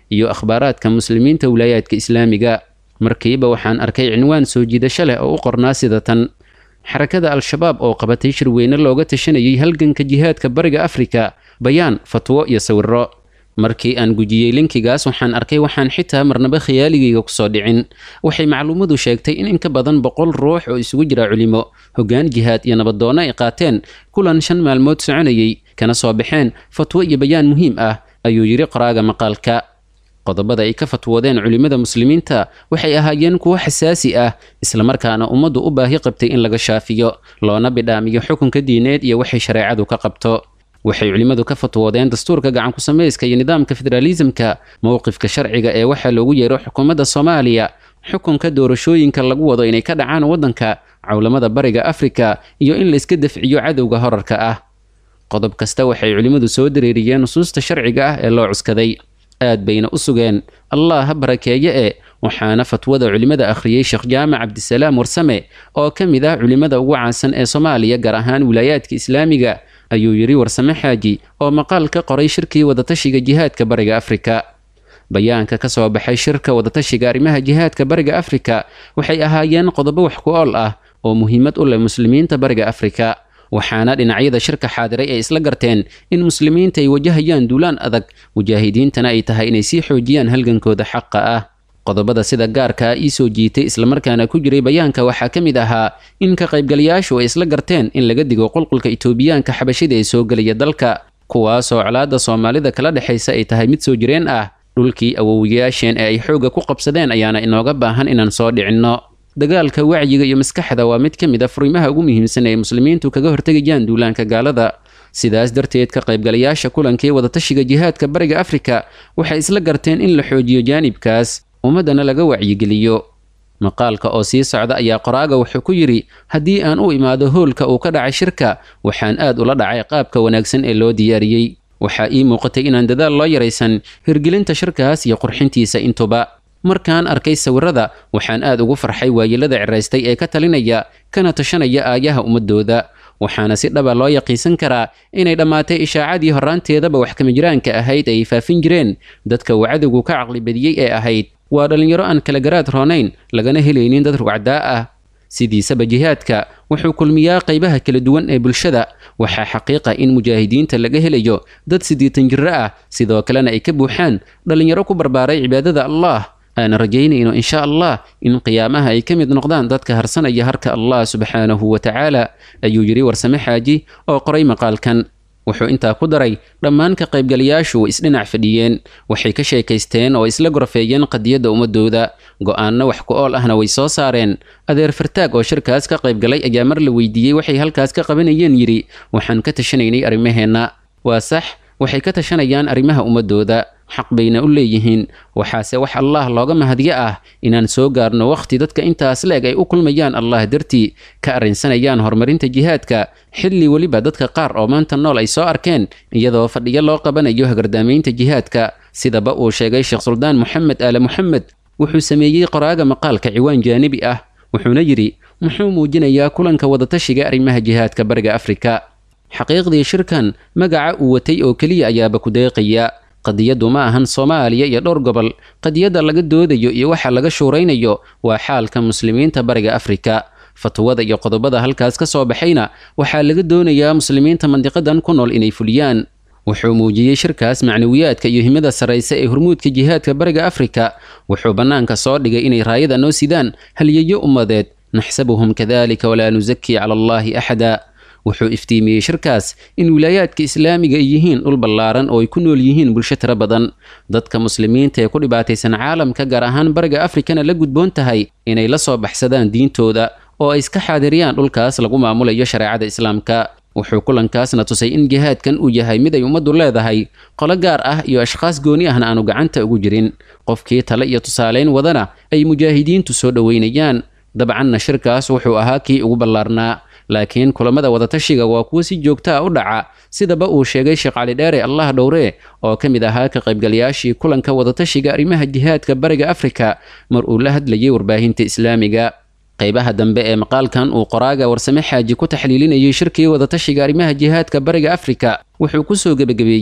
iyo akhbaaraadka muslimiinta wilaayaadka islaamiga markiiba waxaan arkay cinwaan soo jiidasho leh oo u qornaa sida tan xarakada al-shabaab oo qabatay shirweyne looga tashanayay halganka jihaadka bariga afrika bayaan fatwo iyo sawiro markii aan gujiyey linkigaas waxaan arkay waxaan xitaa marnaba khiyaaligayga kusoo dhicin waxay macluumadu sheegtay in in ka badan boqol ruux oo isugu jira culimo hoggaan jihaad iyo nabadoonno ay qaateen kulan shan maalmood soconayay kana soo baxeen fatwo iyo bayaan muhiim ah ayuu yidhi qoraaga maqaalka qodobada ay ka fatwoodeen culimmada muslimiinta waxay ahaayeen kuwo xasaasi ah islamarkaana ummaddu u baahi qabtay in laga shaafiyo loona bidhaamiyo xukunka diineed iyo waxay shareecadu ka qabto waxay culimmadu ka fatwoodeen dastuurka gacan ku samayska iyo nidaamka federaalisamka mowqifka sharciga ee waxaa loogu yeero xukuumadda soomaaliya xukunka doorashooyinka lagu wado inay ka dhacaan waddanka cawlamada bariga afrika iyo in layska dafciyo cadowga horarka ah qodob kasta waxay culimmadu soo dareeriyeen nusuusta sharciga ah ee loo cuskaday aad bayna u sugeen allah ha barakeeye e waxaana fatwada culimmada akhriyey sheekh jaamac cabdisalaam warsame oo ka mid ah culimmada ugu caansan ee soomaaliya gaar ahaan wilaayaadka islaamiga ayuu yidhi warsame xaaji oo maqaal ka qoray shirkii wadatashiga jihaadka bariga afrika bayaanka ka soo baxay shirka wadatashiga arrimaha jihaadka bariga afrika waxay ahaayeen qodobo wax ku ool ah oo muhiimad u leh muslimiinta bariga afrika waxaana dhinacyada shirka xaadiray ay isla garteen in muslimiinta ay wajahayaan duulaan adag mujaahidiintana ay tahay inay sii xoojiyaan halgankooda xaqa ah qodobada sida gaarka ah ii soo jiitay islamarkaana ku jiray bayaanka waxaa ka mid ahaa in ka qaybgalayaashu ay isla garteen in laga digo qulqulka itoobiyaanka xabashida ee soo gelaya dalka kuwaasoo colaadda soomaalida kala dhexaysa ay tahay mid soo jireen ah dhulkii awowiyaasheen ee ay xoogga ku qabsadeen ayaana inooga baahan inaan soo dhicinno dagaalka wacyiga iyo maskaxda waa mid ka mid a furimaha ugu muhiimsan ee muslimiintu kaga hortegayaan duulaanka gaalada sidaas darteed ka qaybgalayaasha kulankii wadatashiga jihaadka bariga afrika waxay isla garteen in la xoojiyo jaanibkaas ummaddana laga wacyigeliyo maqaalka oo sii socda ayaa qoraaga wuxuu ku yidhi haddii aan u imaado hoolka uu ka dhacay shirka waxaan aad ula dhacay qaabka wanaagsan ee loo diyaariyey waxaa ii muuqatay inaan dadaal loo yaraysan hirgelinta shirkaas iyo qurxintiisa intuba markaan arkay sawirada waxaan aad ugu farxay waayelada ciraystay ee ka talinaya kana tashanaya aayaha ummadooda waxaana si dhaba loo yaqiinsan karaa inay dhammaatay ishaacadii horraanteedaba wax kamijiraanka ahayd ay faafin jireen dadka uu cadowgu ka caqli badiyey ee ahayd waa dhallinyaro aan kala garaad roonayn lagana helaynin dad rugcdaa ah sidiisaba jihaadka wuxuu kulmiyaa qaybaha kala duwan ee bulshada waxaa xaqiiqa in mujaahidiinta laga helayo dad siddeetan jirro ah sidoo kalena ay ka buuxaan dhallinyaro ku barbaaray cibaadada allah aan rajaynayno insha allah in qiyaamaha ay ka mid noqdaan dadka harsanaya harka allah subxaanahu wa tacaala ayuu yidhi warsame xaaji oo qoray maqaalkan wuxuu intaa ku daray dhammaan ka qaybgalayaashu way isdhinac fadhiyeen waxay ka sheekaysteen oo isla gorfeeyeen qadiyadda ummadooda go-aanno wax ku ool ahna way soo saareen adeer fartaag oo shirkaas ka qaybgalay ayaa mar la weydiiyey waxay halkaas ka qabanayeen yidhi waxaan ka tashanaynay arrimaheenna waa sax waxay ka tashanayaan arrimaha ummadooda xaq bayna u leeyihiin waxaase wax allah looga mahadyo ah inaan soo gaarno wakhti dadka intaas leeg ay u kulmayaan allah dartii ka arrinsanayaan horumarinta jihaadka xilli weliba dadka qaar oo maanta nool ay soo arkeen iyadoo fadhiyo loo qabanayo hagardaamaynta jihaadka sidaba uu sheegay sheekh suldaan moxamed aale moxamed wuxuu sameeyey qoraaga maqaalka ciwaan jaanibi ah wuxuuna yidhi muxuu muujinayaa kulanka wadatashiga arrimaha jihaadka bariga afrika xaqiiqdii shirkan magaca uu watay oo keliya ayaaba ku deeqaya qadiyaddu ma ahan soomaaliya iyo dhowr gobol qadiyadda laga doodayo iyo waxa laga shuuraynayo waa xaalka muslimiinta bariga afrika fatwada iyo qodobada halkaas ka soo baxayna waxaa laga doonayaa muslimiinta mandiqadan ku nool inay fuliyaan wuxuu muujiyey shirkaas macnawiyaadka iyo himada sarraysa ee hormuudka jihaadka bariga afrika wuxuu bannaanka soo dhigay inay raayada noo sidaan halyeeyo ummadeed naxsabuhum kadalika walaa nusakii cala allaahi axada wuxuu iftiimiyey shirkaas in wilaayaadka islaamiga ay yihiin dhul ballaaran oo ay ku nool yihiin bulsho tiro badan dadka muslimiinta ee ku dhibaataysan caalamka gaar ahaan bariga afrikana la gudboon tahay inay la soo baxsadaan diintooda oo ay iska xaadiriyaan dhulkaas lagu maamulayo shareecada islaamka wuxuu kulankaasna tusay in jihaadkan uu yahay mid ay ummaddu leedahay qolo gaar ah iyo ashkhaas gooni ahna aanu gacanta ugu jirin qofkii tale iyo tusaalayn wadana ay mujaahidiintu soo dhoweynayaan dabcanna shirkaas wuxuu ahaa kii ugu ballaarnaa laakiin kulamada wadatashiga waa kuwo si joogta a u dhaca sidaba uu sheegay sheekh cali dheere allah dhowre oo ka mid ahaa ka qaybgalayaashii kulanka wadatashiga arrimaha jihaadka bariga afrika mar uu la hadlayay warbaahinta islaamiga qaybaha dambe ee maqaalkan uu qoraaga warsame xaaji ku taxliilinayay shirkii wadatashiga arrimaha jihaadka bariga afrika wuxuu ku soo gebagabeeyey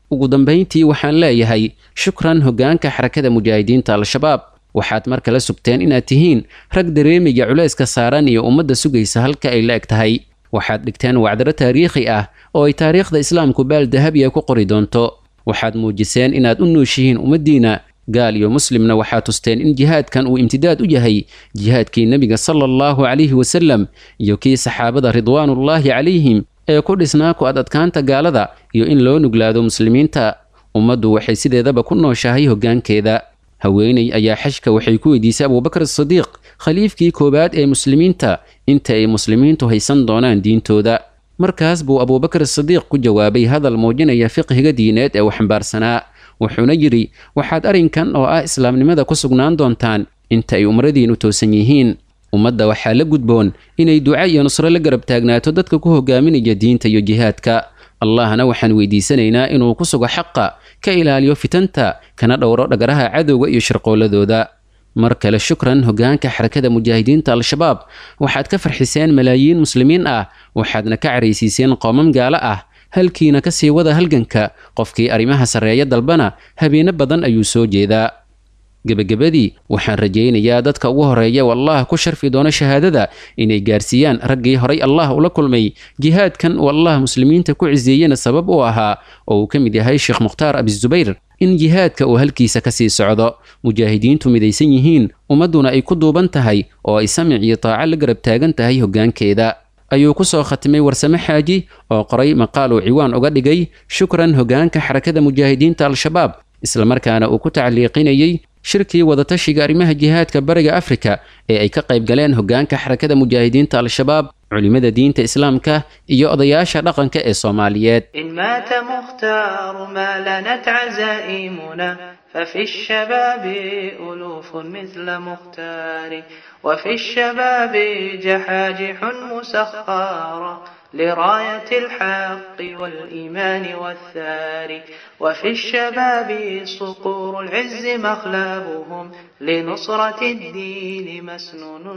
ugu dambayntii waxaan leeyahay shukran hoggaanka xarakada mujaahidiinta al-shabaab waxaad mar kale sugteen inaad tihiin rag dareemiga culayska saaran iyo ummadda sugaysa halka ay la eg tahay waxaad dhigteen wacdaro taariikhi ah oo ay taariikhda islaamku baal dahabiya ku qori doonto waxaad muujiseen inaad u nooshihiin ummaddiina gaal iyo muslimna waxaa tusteen in jihaadkan uu imtidaad u yahay jihaadkii nebiga sala allahu calayhi wasallam iyo kii saxaabada ridwaanullaahi calayhim ee ku dhisnaa ku ad adkaanta gaalada iyo in loo nuglaado muslimiinta ummaddu waxay sideedaba ku nooshahay hoggaankeeda haweeney ayaa xajka waxay ku weydiisay abuubakar sadiiq khaliifkii koowaad ee muslimiinta inta ay muslimiintu haysan doonaan diintooda markaas buu abuubakar sadiiq ku jawaabay hadal muujinaya fiqhiga diineed ee uu xambaarsanaa wuxuuna yidhi waxaad arrinkan oo ah islaamnimada ku sugnaan doontaan inta ay umradiinu toosan yihiin ummadda waxaa la gudboon inay duca iyo nusro la garab taagnaato dadka ku hogaaminaya diinta iyo jihaadka allahna waxaan weydiisanaynaa inuu ku sugo xaqa ka ilaaliyo fitanta kana dhowro dhagaraha cadowga iyo shirqooladooda mar kale shukran hoggaanka xarakada mujaahidiinta al-shabaab waxaad ka farxiseen malaayiin muslimiin ah waxaadna ka caraysiiseen qoomam gaalo ah halkiina ka sii wada halganka qofkii arrimaha sarreeya dalbana habeeno badan ayuu soo jeedaa gebagabadii waxaan rajaynayaa dadka ugu horeeya wallah ku sharfi doona shahaadada inay gaarsiiyaan raggii horay allah ula kulmay jihaadkan uu allah muslimiinta ku ciseeyena sabab u ahaa oo uu ka mid yahay sheekh mukhtaar abizubayr in jihaadka uu halkiisa ka sii socdo mujaahidiintu midaysan yihiin ummadduna ay ku duuban tahay oo ay samic iyo taaco la garab taagan tahay hoggaankeeda ayuu ku soo khatimay warsame xaaji oo qoray maqaal uu ciwaan uga dhigay shukran hoggaanka xarakada mujaahidiinta al-shabaab islamarkaana uu ku tacliiqinayey shirkii wadatashiga arrimaha jihaadka bariga afrika ee ay ka qayb galeen hoggaanka xarakada mujaahidiinta al-shabaab culimada diinta islaamka iyo odayaasha dhaqanka ee soomaaliyeed إن مات مختار ما لنت عزائمنا ففي الشباب ألوف مثل مختار وفي الشباب جحاجح مسخارة لراية الحق والإيمان والثار وفي الشباب صقور العز مخلبهم لنصرة الدين مسنون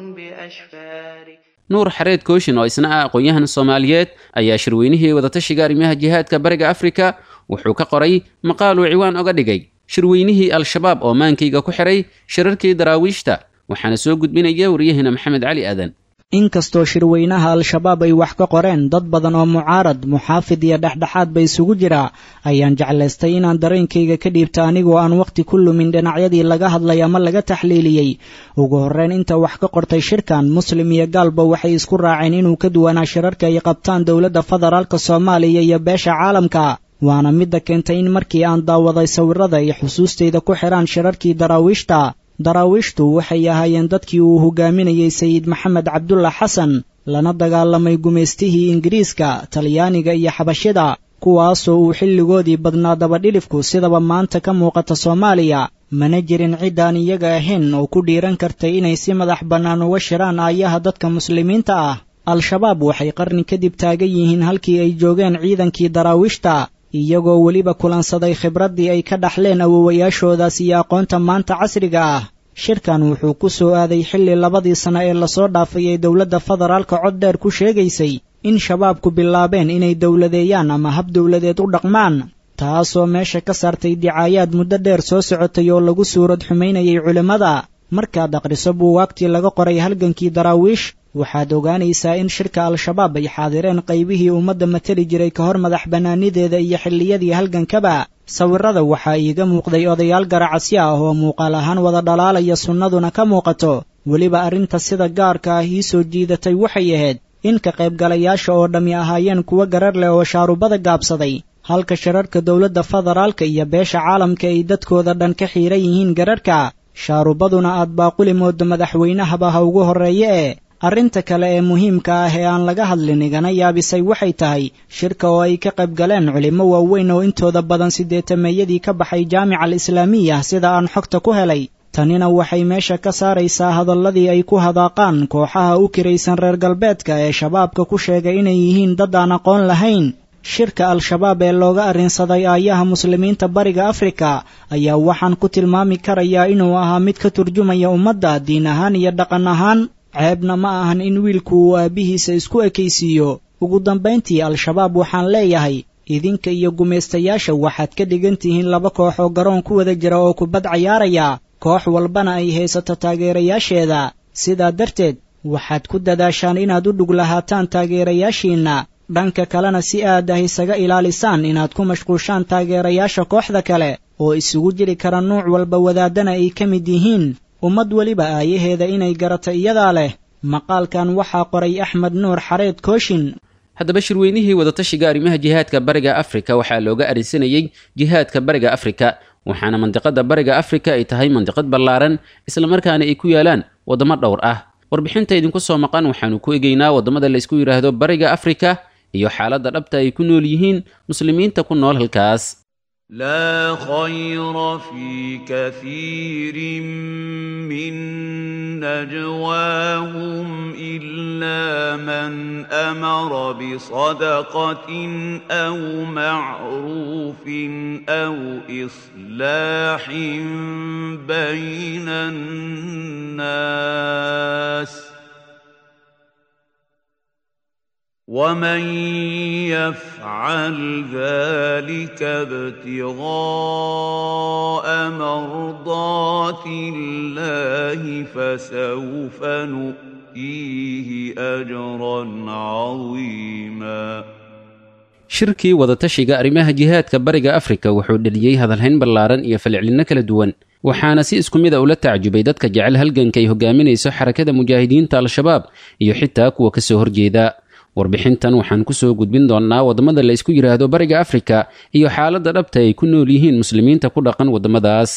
بأشفار nuur xareed kooshin oo isna ah aqoon-yahan soomaaliyeed ayaa shirweynihii wadatashiga arrimaha jihaadka bariga afrika wuxuu ka qoray maqaal uu ciwaan oga dhigay shirweynihii al-shabaab oo maankayga ku xiray shirarkii daraawiishta waxaana soo gudbinaya waryahina maxamed cali aadan inkastoo shirweynaha al-shabaab ay wax ka qoreen dad badan oo mucaarad muxaafid iyo dhexdhexaad ba isugu jira ayaan jeclaystay inaan dareenkayga ka dhiibta anigoo aan wakhti ku lumin dhinacyadii laga hadlay ama laga taxliiliyey ugu horreyn inta wax ka qortay shirkan muslim iyo gaalba waxay isku raaceen inuu ka duwanaa shirarka ay qabtaan dowladda federaalka soomaaliya iyo beesha caalamka waana midda keentay in markii aan daawaday sawirada iyo xusuustayda ku xidhaan shirarkii daraawiishta daraawiishtu waxay ahaayeen dadkii uu hogaaminayey sayid maxamed cabdulla xasan lana dagaalamay gumaystihii ingiriiska talyaaniga iyo xabashida kuwaasoo uu xilligoodii badnaa dabadhilifku sidaba maanta ka muuqata soomaaliya mana jirin ciddaan iyaga ahayn oo ku dhiiran kartay inay si madax bannaan uga shiraan aayaha dadka muslimiinta ah al-shabaab waxay qarni kadib taagan yihiin halkii ay joogeen ciidankii daraawiishta iyagoo weliba kulansaday khibraddii ay ka dhaxleen awowayaashoodaas iyo aqoonta maanta casriga ah shirkan wuxuu ku soo aaday xilli labadii sano ee lasoo dhaafay ee dowladda federaalka cod dheer ku sheegaysay in shabaabku bilaabeen inay dowladeeyaan ama hab dowladeed u dhaqmaan taasoo meesha ka saartay dicaayaad muddo dheer soo socotay oo lagu suurad xumaynayay culimmada markaad akhriso buugaagtii laga qoray halgankii daraawiish waxaad ogaanaysaa in shirka al-shabaab ay xaadireen qaybihii ummadda matali jiray ka hor madax bannaanideeda iyo xilliyadii halgankaba sawirada waxaa iiga muuqday odayaal garacasyo ah oo muuqaal ahaan wada dhalaalaya sunnaduna ka muuqato weliba arrinta sida gaarka ah ii soo jiidatay waxay ahayd in ka qaybgalayaasha oo dhammi ahaayeen kuwo garar leh oo shaarubada gaabsaday halka shirarka dowladda federaalka iyo beesha caalamka ay dadkooda dhan ka xiiran yihiin gararhka shaarubaduna aad baaquli moodo madaxweynahaba ha ugu horreeye ee arrinta kale ee muhiimka ah ee aan laga hadlin igana yaabisay waxay tahay shirka oo ay ka qayb galeen culimmo waaweyn oo intooda badan sideetameeyadii ka baxay jaamica al islaamiya sida aan xogta ku helay tanina waxay meesha ka saaraysaa hadalladii ay ku hadaaqaan kooxaha u kiraysan reer galbeedka ee shabaabka ku sheegay inay yihiin dad aan aqoon lahayn shirka al-shabaab ee looga arrinsaday aayaha muslimiinta bariga afrika ayaa waxaan ku tilmaami karayaa inuu ahaa mid ka turjumaya ummadda diin ahaan iyo dhaqan ahaan ceebna ma ahan in wiilku uu aabbihiisa isku ekaysiiyo ugu dambayntii al-shabaab waxaan leeyahay idinka iyo gumaystayaasha waxaad ka dhigan tihiin laba koox oo garoon ku wada jira oo kubad cayaaraya koox walbana ay haysato taageerayaasheeda sidaa darteed waxaad ku dadaashaan inaad u dhug lahaataan taageerayaashiinna dhanka kalena si aad ah isaga ilaalisaan inaad ku mashquushaan taageerayaasha kooxda kale oo isugu jiri kara nuuc walba wadaadana ay ka mid yihiin ummad weliba aayaheeda inay garato iyadaa leh maqaalkan waxaa qoray axmed nuur xareed kooshin haddaba shirweynihii wadatashiga arrimaha jihaadka bariga afrika waxaa looga arinsanayey jihaadka bariga afrika waxaana mandiqada bariga afrika ay tahay mandiqad ballaaran islamarkaana ay ku yaalaan waddamo dhowr ah warbixinta idinku soo maqan waxaanu ku egeynaa waddamada laysku yidhaahdo bariga afrika iyo xaaladda dhabta ay ku nool yihiin muslimiinta ku nool halkaas لا خير في كثير من نجواهم إلا من أمر بصدقة أو معروف أو إصلاح بين الناس ومن يفعل ذلك ابتغاء مرضات الله فسوف نؤتيه اجرا عظيما shirkii wadatashiga arrimaha jihaadka bariga afrika wuxuu dheliyey hadalhayn ballaaran iyo falcelinno kala duwan waxaana si isku mid a ula tacjubay dadka jecel halganka ay hogaaminayso xarakada mujaahidiinta al-shabaab iyo xitaa kuwa ka soo horjeeda warbixintan waxaan kusoo gudbin doonnaa waddamada la ysku yidhaahdo bariga afrika iyo xaaladda dhabta ay ku nool yihiin muslimiinta ku dhaqan waddamadaas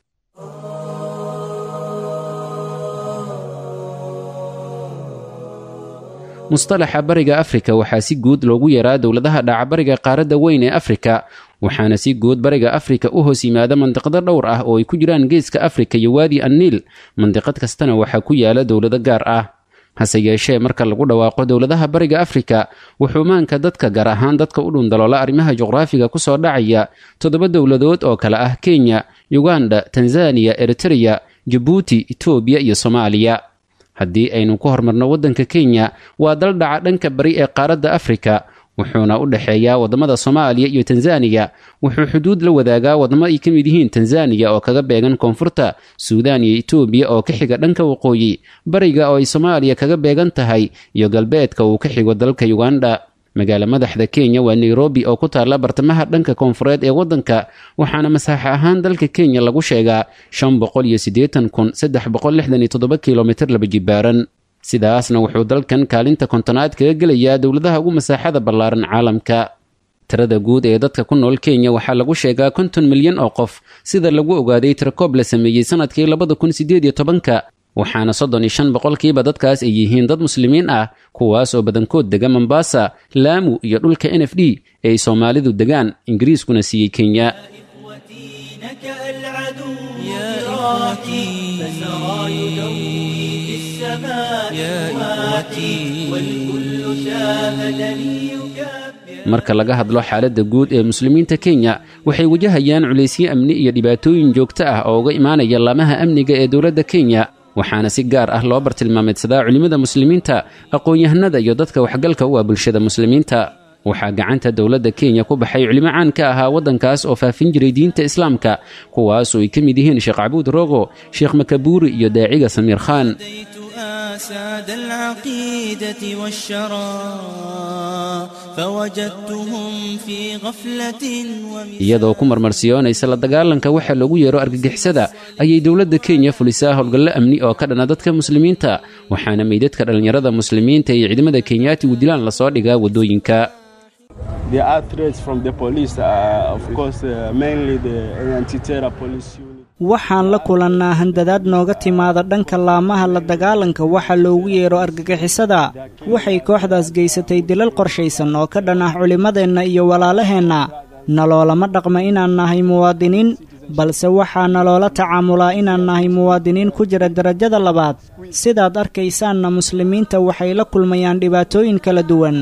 mustalaxa bariga afrika waxaa si guud loogu yaraa dowladaha dhacabariga qaaradda weyn ee afrika waxaana si guud bariga afrika u hoos yimaada mandiqado dhowr ah oo ay ku jiraan geeska afrika iyo waadi anniil mandiqad kastana waxaa ku yaala dowlado gaar ah hase yeeshee marka lagu dhawaaqo dowladaha bariga afrika wuxuu maanka dadka gaar ahaan dadka u dhundaloola arrimaha juqraafiga ku soo dhacaya toddoba dowladood oo kale ah kenya yuganda tanzaniya eritreya jabuuti etoobiya iyo soomaaliya haddii aynu ku hormarno waddanka kenya waa dal dhaca dhanka bari ee qaaradda afrika wuxuuna u dhexeeyaa waddamada soomaaliya iyo tanzaniya wuxuu xuduud la wadaagaa waddamo ay ka mid yihiin tanzaniya oo kaga beegan koonfurta suudaan iyo etoobiya oo ka xiga dhanka waqooyi bariga oo ay soomaaliya kaga beegan tahay iyo galbeedka uu ka xigo dalka yuganda magaalo madaxda kenya waa nairobi oo ku taalla bartamaha dhanka koonfureed ee waddanka waxaana masaaxo ahaan dalka kenya lagu sheegaa shan boqol iyo siddeetan kun saddex boqol lixdan iyo toddoba kilomitir laba jibaaran sidaasna wuxuu dalkan kaalinta kontonaad kaga gelayaa dowladaha ugu masaaxada ballaaran caalamka tirada guud ee dadka ku nool kenya waxaa lagu sheegaa konton milyan oo qof sida lagu ogaaday tirakoob la sameeyey sanadkii labada kun siddeed iyo tobanka waxaana soddon iyo shan boqolkiiba dadkaas ay yihiin dad muslimiin ah kuwaas oo badankood dega mombasa laamu iyo dhulka n f d ee ay soomaalidu degaan ingiriiskuna siiyey kenya marka laga hadlo xaaladda guud ee muslimiinta kenya waxay wajahayaan culaysyo amni iyo dhibaatooyin joogto ah oo uga imaanaya laamaha amniga ee dowladda kenya waxaana si gaar ah loo bartilmaameedsadaa culimmada muslimiinta aqoon-yahanada iyo dadka waxgalka u ah bulshada muslimiinta waxaa gacanta dowladda kenya ku baxay culimo caan ka ahaa waddankaas oo faafin jiray diinta islaamka kuwaas oo ay ka mid yihiin sheekh cabuud rogo sheekh makabuuri iyo daaciga samiir khaan ساد العقيدة والشرى فوجدتهم في غفلة iyadoo ku marmarsiyoonaysa la dagaalanka waxa loogu yeero argagixisada ayay dowladda kenya fulisaa howlgallo amni oo ka dhana dadka muslimiinta waxaana meydadka dhallinyarada muslimiinta iyo ciidamada kenyaatigu dilaan lasoo dhigaa waddooyinka There are threats from the police, uh, of course, uh, mainly the anti-terror police unit. waxaan la kulannaa handadaad nooga timaada dhanka laamaha la dagaalanka waxa loogu yeero argagixisada waxay kooxdaas geysatay dilal qorshaysan oo ka dhan ah culimmadeenna iyo walaalaheenna naloolama dhaqma inaan nahay muwaadiniin balse waxaa naloola tacaamulaa inaan nahay muwaadiniin ku jira derajada labaad sidaad arkaysaanna muslimiinta waxay la kulmayaan dhibaatooyin kala duwan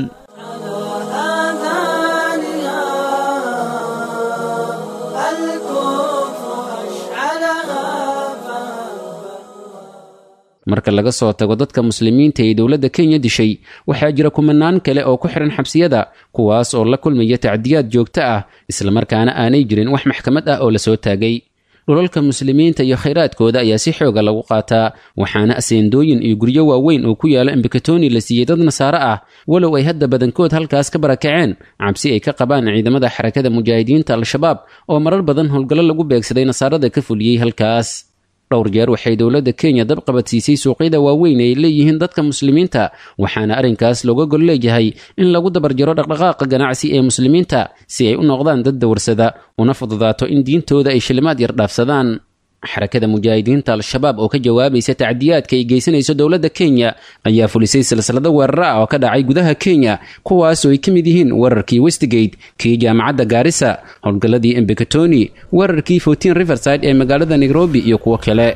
marka laga soo tago dadka muslimiinta ee dowladda kenya dishay waxaa jira kumanaan kale oo ku xihan xabsiyada kuwaas oo la kulmaya tacdiyaad joogto ah islamarkaana aanay jirin wax maxkamad ah oo lasoo taagay dhulalka muslimiinta iyo khayraadkooda ayaa si xooga lagu qaataa waxaana aseendooyin iyo guryo waaweyn oo ku yaala embakatoni la siiyey dad nasaare ah walow ay hadda badankood halkaas ka barakaceen cabsi ay ka qabaan ciidamada xarakada mujaahidiinta al-shabaab oo marar badan howlgallo lagu beegsaday nasaarada ka fuliyey halkaas dhowr jeer waxay dowladda kenya dab qabadsiisay suuqyada waaweyn ay leeyihiin dadka muslimiinta waxaana arrinkaas looga gol leeyahay in lagu dabarjaro dhaqdhaqaaqa ganacsi ee muslimiinta si ay u noqdaan dad dawarsada una fududaato in diintooda ay shilimaad yar dhaafsadaan xarakada mujaahidiinta al-shabaab oo ka jawaabaysa tacdiyaadka ay geysanayso dowladda kenya ayaa fulisay silsilado weeraro ah oo ka dhacay gudaha kenya kuwaasoo ay ka mid yihiin weerarkii westgate kii jaamacadda gaarisa howlgalladii embekatoni weerarkii fortin riverside ee magaalada nairobi iyo kuwo kale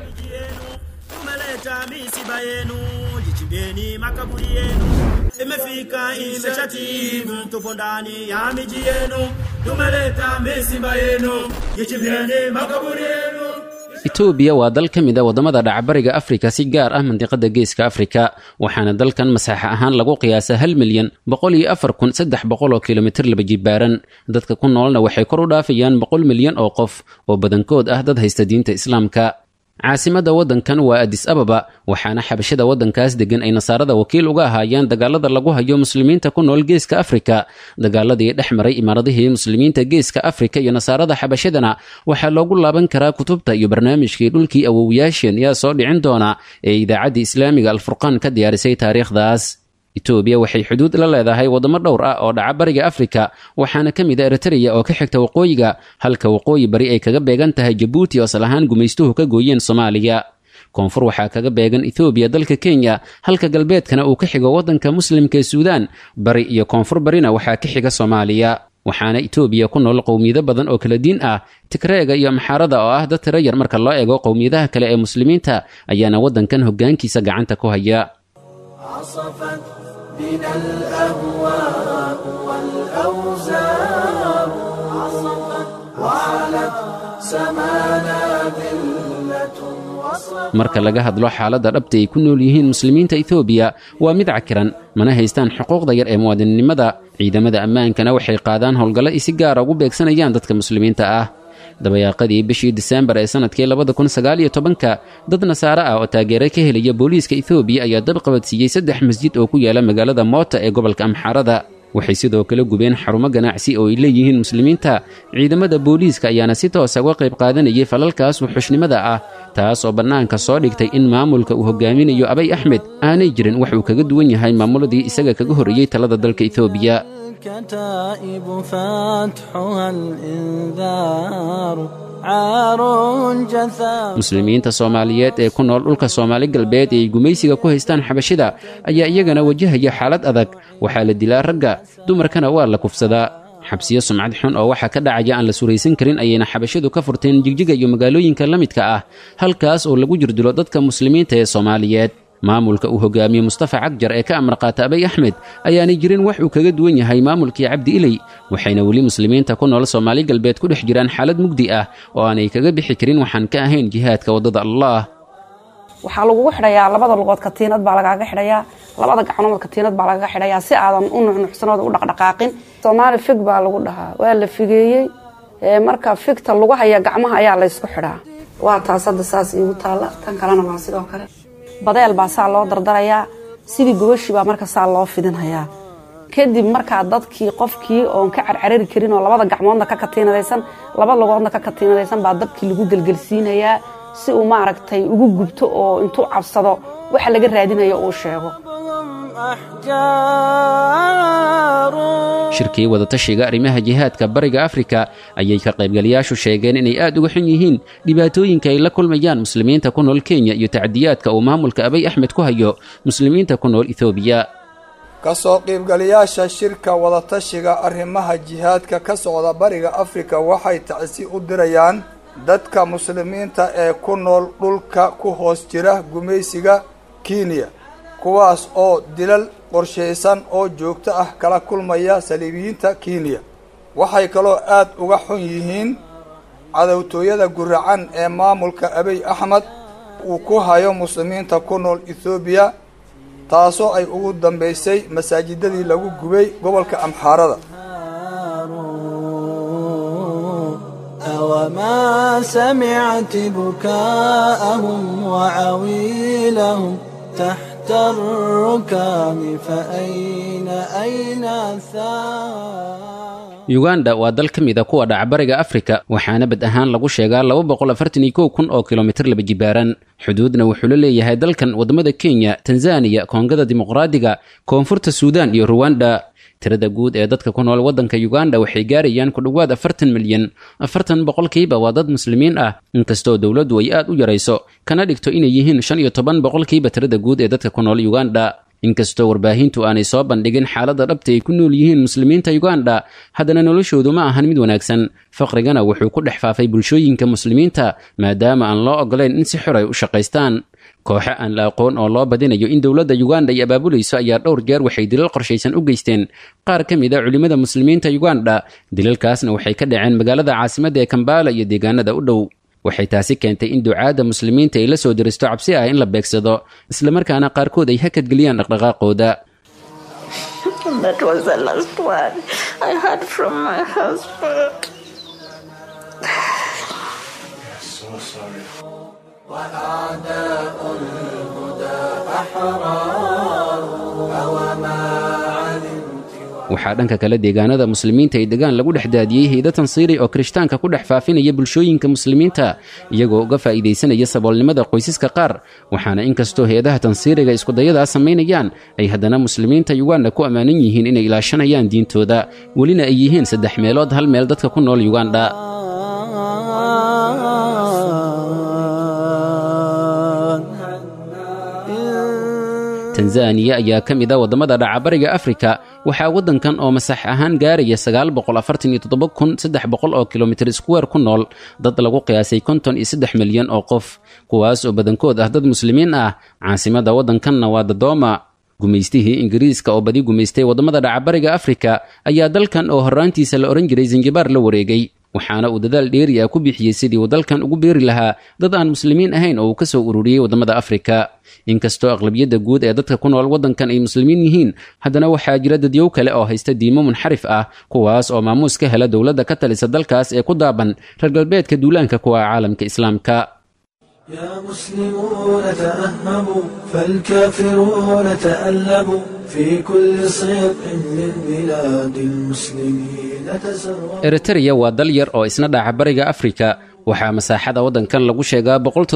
imefika imeshatimu, tupo ndani ya miji yenu, tumeleta misimba yenu, jichimbeni makaburi yenu. etoobiya waa dal ka mid a waddamada dhacbariga afrika si gaar ah mandiqada geeska afrika waxaana dalkan masaaxa ahaan lagu qiyaasaa hal milyan boqol iyo afar kun saddex boqol oo kilomitir laba jibaaran dadka ku noolna waxay kor u dhaafayaan boqol milyan oo qof oo badankood ah dad haysta diinta islaamka caasimadda waddankan waa adis ababa waxaana xabashada waddankaas degan ay nasaarada wakiil uga ahaayeen dagaalada lagu hayo muslimiinta ku nool geeska afrika dagaaladii dhex maray imaaradihii muslimiinta geeska afrika iyo nasaarada xabashadana waxaa loogu laaban karaa kutubta iyo barnaamijkii dhulkii awowyaasheen yaa soo dhicin doona ee idaacaddii islaamiga alfurqaan ka diyaarisay taariikhdaas etoobiya waxay xuduud la leedahay waddamo dhowr ah oo dhaca bariga afrika waxaana ka mid a eritreya oo ka xigta waqooyiga halka waqooyi bari ay kaga beegan tahay jabuuti oo asal ahaan gumaystuhu ka gooyeen soomaaliya koonfur waxaa kaga beegan ethoobiya dalka kenya halka galbeedkana uu ka xigo waddanka muslimka ee suudaan bari iyo koonfur barina waxaa ka xiga soomaaliya waxaana etoobiya ku nool qowmiyado badan oo kala diin ah tigreega iyo maxaarada oo ah dad tiro yar marka loo eego qowmiyadaha kale ee muslimiinta ayaana waddankan hoggaankiisa gacanta ku haya عصفت بنا الأهواء والأوزار وعلت سمانا ذلة وصف marka laga hadlo xaaladda dhabta ay ku nool yihiin muslimiinta etoobiya waa mid cakiran mana haystaan xuquuqda yar ee muwaadinnimada ciidamada ammaankana waxay qaadaan howlgallo ay si gaara ugu beegsanayaan dadka muslimiinta ah dabayaaqadii bishii diseembar ee sanadkii labada kun sagaal iyo tobanka dad nasaare ah oo taageero ka helaya booliiska etoobiya ayaa dab qabadsiiyey saddex masjid oo ku yaala magaalada moota ee gobolka amxaarada waxay sidoo kale gubeen xarumo ganacsi oo ay leeyihiin muslimiinta ciidamada booliiska ayaana si toosa uga qayb qaadanayay falalkaas wuxushnimada ah taas oo bannaanka soo dhigtay in maamulka uu hogaaminayo abay axmed aanay jirin wax uu kaga duwan yahay maamuladii isaga kaga horreeyey talada dalka etoobiya الكتائب فتحها الإنذار عار جثام muslimiinta soomaaliyeed ee ku nool dhulka soomaali galbeed ee ay gumaysiga ku haystaan xabashida ayaa iyagana wajahaya xaalad adag waxaa la dilaa ragga dumarkana waa la kufsadaa xabsiyo sumcad xun oo waxaa ka dhacaya aan la suraysan karin ayayna xabashidu ka furteen jigjiga iyo magaalooyinka la midka ah halkaas oo lagu jirdilo dadka muslimiinta ee soomaaliyeed maamulka uu hogaamiye mustafa cagjar ee ka amar qaata abay axmed ayaanay jirin wax uu kaga duwan yahay maamulkii cabdi iley waxayna weli muslimiinta ku nool soomaali galbeed ku dhex jiraan xaalad mugdi ah oo aanay kaga bixi karin waxaan ka ahayn jihaadka waddada allah waxaa lagugu xidhayaa labada lugood katiinad baa lagaaga xidhayaa labada gacnood katiinad baa lagaga xidhayaa si aadan u nuxnuxsanooda u dhaqdhaqaaqin soomaali fig baa lagu dhahaa waa la figeeyey marka figta lagu haya gacmaha ayaa laysku xidhaa waa taas hadda saas iigu taalla tan kalena waa sidoo kale badeel baa saa loo dardarayaa sidii gobashii baa marka saa loo fidinhayaa kadib markaa dadkii qofkii oon ka carcarari karin oo labada gacmoodna ka katiinadaysan laba lugoodna ka katiinadaysan baa dabkii lagu gelgelsiinayaa si uu maaragtay ugu gubto oo intuu cabsado waxa laga raadinayo uu sheego shirkii wadatashiga arrimaha jihaadka bariga afrika ayay ka qaybgalayaashu sheegeen inay aad uga xun yihiin dhibaatooyinka ay la kulmayaan muslimiinta ku nool kenya iyo tacdiyaadka uu maamulka abay axmed ku hayo muslimiinta ku nool ethoobiya ka soo qiibgalayaasha shirka wadatashiga arrimaha jihaadka ka socda bariga afrika waxay tacsi u dirayaan dadka muslimiinta ee ku nool dhulka ku hoos jira gumaysiga kenya kuwaas oo dilal qorshaysan oo joogto ah kala kulmaya saliibiyiinta kenya waxay kaloo aad uga xun yihiin cadowtooyada guracan ee maamulka abiy axmed uu ku hayo muslimiinta ku nool ethoobiya taasoo ay ugu dambeysay masaajidadii lagu gubay gobolka amxaarada أوما سمعت بكاءهم وعويلهم تحت الركام فأين أين الثار yuganda waa dal ka mid a kuwa dhacbariga afrika waxaana bad ahaan lagu sheegaa laba boqol afartan iyo kow kun oo kilomitir laba jibaaran xuduudna wuxuu la leeyahay dalkan waddamada kenya tanzaniya koongada dimuqraadiga koonfurta suudan iyo ruwanda tirada guud ee dadka ku nool waddanka uganda waxay gaarayaan ku dhowaad afartan milyan afartan boqolkiiba waa dad muslimiin ah inkastoo dowladdu ay aad u yarayso kana dhigto inay yihiin shan iyo toban boqolkiiba tirada guud ee dadka ku nool uganda inkastoo warbaahintu aanay soo bandhigin xaaladda dhabta ay ku nool yihiin muslimiinta uganda haddana noloshoodu ma ahan mid wanaagsan faqrigana wuxuu ku dhex faafay bulshooyinka muslimiinta maadaama aan loo ogolayn in si xor ay u shaqaystaan kooxo aan la aqoon oo loo badinayo in dowladda uganda ay abaabulayso ayaa dhowr jeer waxay dilal qorshaysan u geysteen qaar ka mid a culimmada muslimiinta uganda dilalkaasna waxay ka dhaceen magaalada caasimadda ee kambala iyo deegaanada u dhow waxay taasi keentay in ducaadda muslimiinta ay la soo diristo cabsi ah in la beegsado islamarkaana qaarkood ay hakadgeliyaan dhaqdhaqaaqooda That was the last word I heard from my husband. So sorry. وأعداء الهدى أحرار أوما علمت waxaa dhanka kale deegaanada muslimiinta ay degaan lagu dhex daadiyey hayda tansiiri oo kirishtaanka ku dhex faafinaya bulshooyinka muslimiinta iyagoo uga faa'iidaysanaya saboolnimada qoysaska qaar waxaana inkastoo hay-adaha tansiiriga iskudayadaas samaynayaan ay haddana muslimiinta uganda ku ammaanan yihiin inay ilaashanayaan diintooda welina ay yihiin saddex meelood hal meel dadka ku nool uganda tanzaniya ayaa ka mid a waddamada dhacabariga afrika waxaa waddankan oo masax ahaan gaaraya sagaal boqol afartan iyo toddoba kun saddex boqol oo kilomitir square ku nool dad lagu qiyaasay konton iyo saddex milyan oo qof kuwaas oo badankood ah dad muslimiin ah caasimadda waddankanna waa dadooma gumaystihii ingiriiska oo badi gumaystay waddamada dhacabariga afrika ayaa dalkan oo horraantiisa la odhan jiray zanjibaar la wareegay waxaana uu dadaal dheeri ah ku bixiyey sidii uu dalkan ugu beeri lahaa dad aan muslimiin ahayn oo uu ka soo ururiyey waddamada afrika inkastoo aqlabiyadda guud ee dadka ku nool waddankan ay muslimiin yihiin haddana waxaa jira dadyow kale oo haysta diimo munxarif ah kuwaas oo maamuus ka hela dowladda ka talisa dalkaas ee ku daaban reer galbeedka duulaanka kuwa caalamka islaamka يا مسلمون تأهبوا فالكافرون تألبوا في كل صيق من بلاد المسلمين تسربوا eritreya waa dal yar oo isna dhaca bariga afrika waxaa masaaxada waddankan lagu sheegaa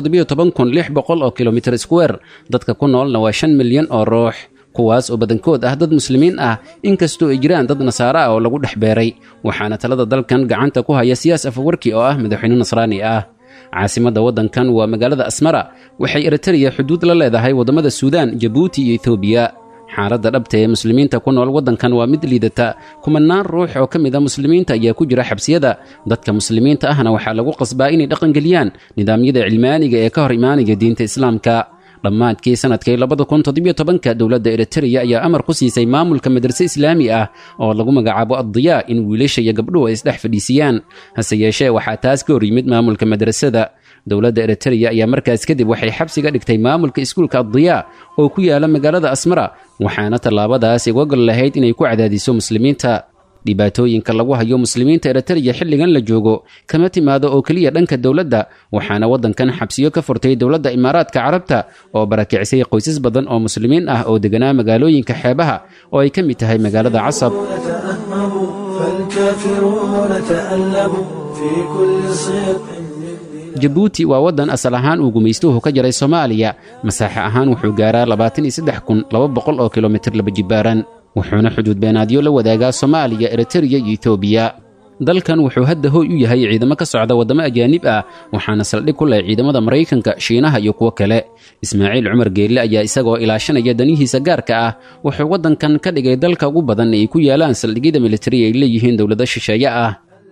oo kilomitir square dadka ku noolna waa shan milyan oo ruux kuwaas oo badankood ah dad muslimiin ah inkastoo ay jiraan dad nasaare ah oo lagu dhex beeray waxaana talada dalkan gacanta ku haya siyaas afawarki oo ah madaxweyne nasraani ah caasimadda waddankan waa magaalada asmara waxay eritreya xuduud la leedahay waddamada suudaan jabuuti iyo etoobiya xaaladda dhabta ee muslimiinta ku nool waddankan waa mid liidata kumanaan ruux oo ka mid a muslimiinta ayaa ku jira xabsiyada dadka muslimiinta ahna waxaa lagu qasbaa inay dhaqangeliyaan nidaamyada cilmaaniga ee ka hor imaanaya diinta islaamka dhammaadkii sanadkii labada kun toddobiyo tobanka dowladda eritreya ayaa amar ku siisay maamulka madrase islaami ah oo lagu magacaabo addiyaa in wiilasha iyo gabdhuhu ay isdhex fadhiisiyaan hase yeeshee waxaa taas ka hor yimid maamulka madrasada dowladda eritreya ayaa markaas kadib waxay xabsiga dhigtay maamulka iskuulka addiyaa oo ku yaala magaalada asmara waxaana tallaabadaas uga gol lahayd inay ku cadaadiso muslimiinta dhibaatooyinka lagu hayo muslimiinta eritreya xilligan la joogo kama timaado oo keliya dhanka dowladda waxaana waddankan xabsiyo ka furtay dowladda imaaraadka carabta oo barakicisay qoysas badan oo muslimiin ah oo deganaa magaalooyinka xeebaha oo ay ka mid tahay magaalada casab تأهبوا فالكافرون تألبوا في كل صيق jabuuti waa waddan asal ahaan uu gumaystuhu ka jaray soomaaliya masaaxe ahaan wuxuu gaaraa labaatan iyo saddex kun laba boqol oo kilomitir laba jibaaran wuxuuna xuduud beenaadyo la wadaagaa soomaaliya eritreya iyo etoobiya dalkan wuxuu hadda hooy u yahay ciidamo ka socda waddamo ajaanib ah waxaana saldhig ku leh ciidamada maraykanka shiinaha iyo kuwo kale ismaaciil cumar geelle ayaa isagoo ilaashanaya danihiisa gaarka ah wuxuu waddankan ka dhigay dalka ugu badan ee ay ku yaalaan saldhigyada militari ay leeyihiin dowlado shisheeye ah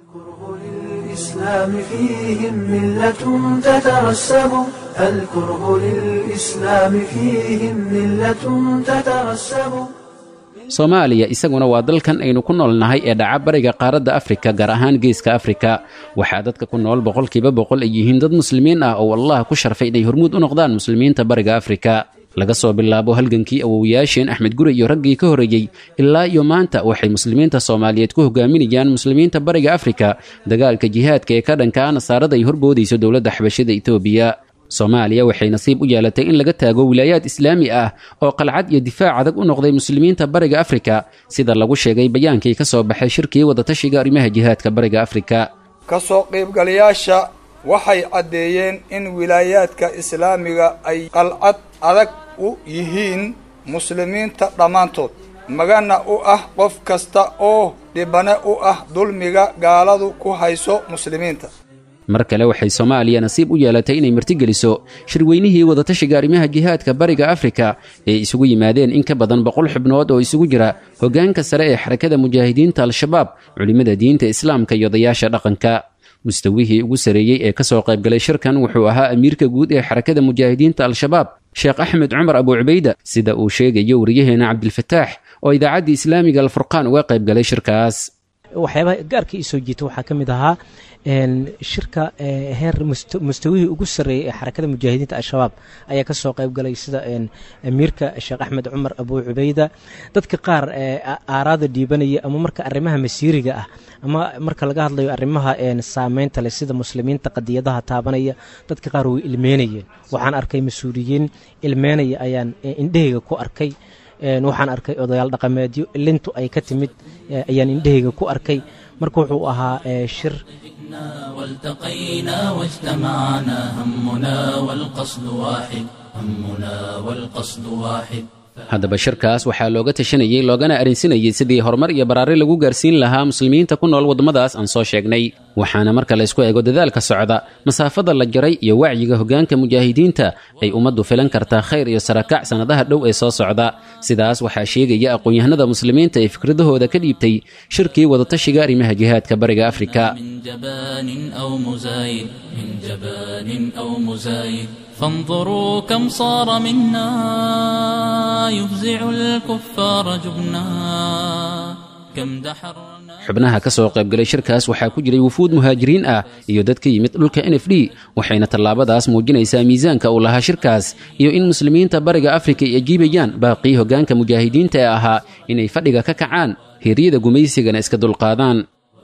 الإسلام فيهم ملة تترسب الكره للإسلام فيهم ملة تترسب soomaaliya isaguna waa dalkan aynu ku noolnahay ee dhaca bariga qaaradda afrika gaar ahaan geeska afrika waxaa dadka ku nool boqolkiiba boqol ay yihiin dad muslimiin ah oo allah ku sharfay inay hormuud u noqdaan muslimiinta bariga afrika laga soo bilaabo halgankii awowayaasheen axmed gure iyo raggii ka horreeyey ilaa iyo maanta waxay muslimiinta soomaaliyeed ku hogaaminayaan muslimiinta bariga afrika dagaalka jihaadka ee ka dhanka ah nasaarada ay horboodayso dowladda xabashada etoobiya soomaaliya waxay nasiib u yeelatay in laga taago wilaayaad islaami ah oo qalcad iyo difaac adag u noqday muslimiinta bariga afrika sida lagu sheegay bayaankii ka soo baxay shirkii wadatashiga arrimaha jihaadka bariga afrika ka soo qaybgalayaasha waxay caddeeyeen in wilaayaadka islaamiga ay qalcad adag u yihiin muslimiinta dhammaantood magana u ah qof kasta oo dhibane u ah dulmiga gaaladu ku hayso muslimiinta mar kale waxay soomaaliya nasiib u yeelatay inay martigeliso shirweynihii wadatashiga arrimaha jihaadka bariga afrika ee isugu yimaadeen in ka badan boqol xubnood oo isugu jira hoggaanka sare ee xarakada mujaahidiinta al-shabaab culimmada diinta islaamka iyo odayaasha dhaqanka mustawihii ugu sareeyey ee ka soo qaybgalay shirkan wuxuu ahaa amiirka guud ee xarakada mujaahidiinta al-shabaab sheekh axmed cumar abu cubayda sida uu sheegayo wariyaheena cabdilfataax oo idaacaddii islaamiga alfurqaan uga qaybgalay shirkaas waxyaabaha gaarka ii soo jiita waxaa ka mid ahaa shirka heer mustawihii ugu sarreeyey ee xarakada mujaahidiinta al-shabaab ayaa ka soo qayb galay sida amiirka sheekh axmed cumar abu cubayda dadka qaar aaraada dhiibanaya ama marka arrimaha masiiriga ah ama marka laga hadlayo arrimaha saameynta leh sida muslimiinta qadiyadaha taabanaya dadka qaar way ilmeynayeen waxaan arkay mas-uuliyiin ilmeynaya ayaan indhahayga ku arkay waxaan arkay odayaal dhaqameedyo lintu ay ka timid ayaan indhahayga ku arkay marka wuxuu ahaa shir والتقينا واجتمعنا همنا والقصد واحد همنا والقصد واحد haddaba shirkaas waxaa looga tashanayey loogana arrinsinayey sidii horumar iyo baraari lagu gaarsiin lahaa muslimiinta ku nool waddamadaas aan soo sheegnay waxaana marka la ysku eego dadaalka socda masaafada la jaray iyo wacyiga hoggaanka mujaahidiinta ay ummaddu filan kartaa khayr iyo sarakac sannadaha dhow ee soo socda sidaas waxaa sheegaya aqoon-yahanada muslimiinta ee fikradahooda ka dhiibtay shirkii wadatashiga arrimaha jihaadka bariga afrika جبان أو مزايد من جبان أو مزايد فانظروا كم صار منا يفزع الكفار جبنا كم دحرنا xubnaha ka soo qaybgalay shirkaas waxaa ku jiray wufuud muhaajiriin ah iyo dad ka yimid dhulka n f d waxayna tallaabadaas muujinaysaa miisaanka uu lahaa shirkaas iyo in muslimiinta bariga afrika ay ajiibayaan baaqii hoggaanka mujaahidiinta ee ahaa inay fadhiga ka kacaan hiryada gumaysigana iska dulqaadaan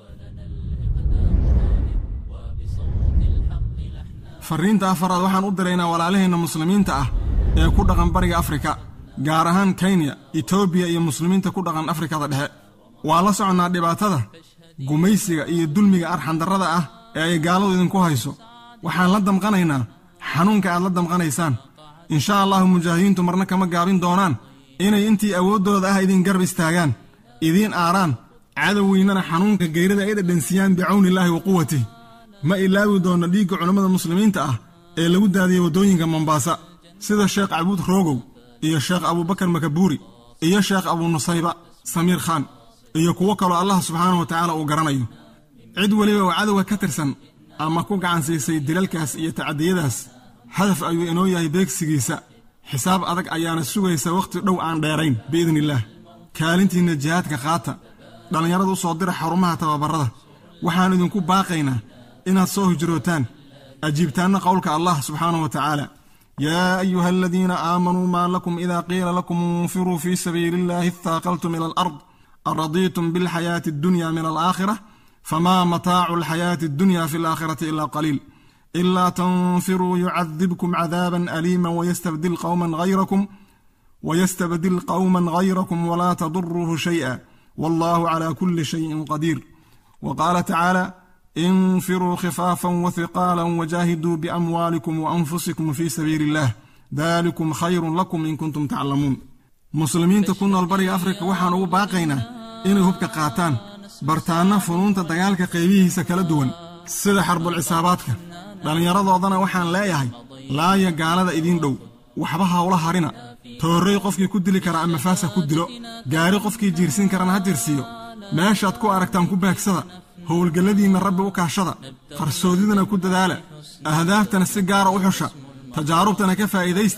farriinta afaraad waxaan u diraynaa walaalaheenna muslimiinta ah ee ku dhaqan bariga afrika gaar ahaan kenya etoobiya iyo muslimiinta ku dhaqan afrikada dhexe waa la soconnaa dhibaatada gumaysiga iyo dulmiga arxandarrada ah ee ay gaaladu idinku hayso waxaan la damqanaynaa xanuunka aad la damqanaysaan insha allahu mujaahidiintu marna kama gaabin doonaan inay intii awooddooda ah idin garb istaagaan idiin aaraan cadowweynana xanuunka geyrada ay dhadhansiyaan bicawnillaahi wa quwatih ma ilaawi doonno dhiigga culammada muslimiinta ah ee lagu daadiyey waddooyinka mombaasa sida sheekh cabuud roogow iyo sheekh abuubakar makabuuri iyo sheekh abunusayba samiir khaan iyo kuwo kaloo allah subxaanahu wa tacaala uu garanayo cid weliba oo cadowga ka tirsan ama ku gacan siisay dilalkaas iyo tacadiyadaas hadaf ayuu inoo yahay beegsigiisa xisaab adag ayaana sugaysa wakhti dhow aan dheerayn biidnillaah kaalintiinna jihaadka qaata dhallinyarada u soo dira xarumaha tababarrada waxaan idinku baaqaynaa inaad soo hijrootaan ajiibtaanna qowlka allah subxaanahu wa tacaala yaa ayuha aladiina aamanuu maa lakum idaa qiila lakum infiruu fii sabiili illaahi ittaaqaltum ila alard aradiitum bilxayaati addunya min alaakhira famaa mataacu alxayaati addunya fi alaakhirati ilaa qaliil ilaa tanfiruu yucadibkum cadaaban aliima wayastabdil qowman hayrakum wayastabdil qowman hayrakum walaa taduruuhu shay'a wallahu calaa kulli shayin qadiir wa qaala tacaala infiruu khifaafan wahiqaalan wajaahiduu biamwaalikum waanfusikum fii sabiili illaah dalikum khayrun lakum in kuntum taclamuun muslimiinta ku nool bariga afrika waxaan ugu baaqaynaa inay hubka qaataan bartaanna funuunta dagaalka qaybihiisa kala duwan sida xarbulcisaabaadka dhallinyaradoodana waxaan leeyahay laaya gaalada idiin dhow waxba hawla harina toorrey qofkii ku dili kara ama faasa ku dilo gaari qofkii jiirsin karana ha jirsiiyo meeshaad ku aragtaan ku baagsada howlgalladiinna rabbi u kaashada qarsoodidana ku dadaala ahdaaftana si gaara u xusha tajaarubtana ka faa'iidaysta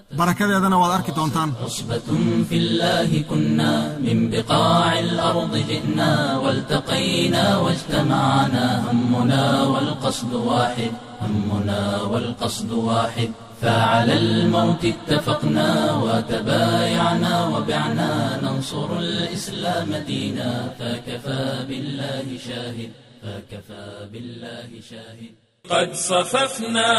barakadeedana waad arki doontaan عصبة في الله كنا من بقاع الأرض جئنا والتقينا واجتمعنا همنا والقصد واحد همنا والقصد واحد فعلى الموت اتفقنا وتبايعنا وبعنا ننصر الإسلام دينا فكفى بالله شاهد فكفى بالله شاهد قد صففنا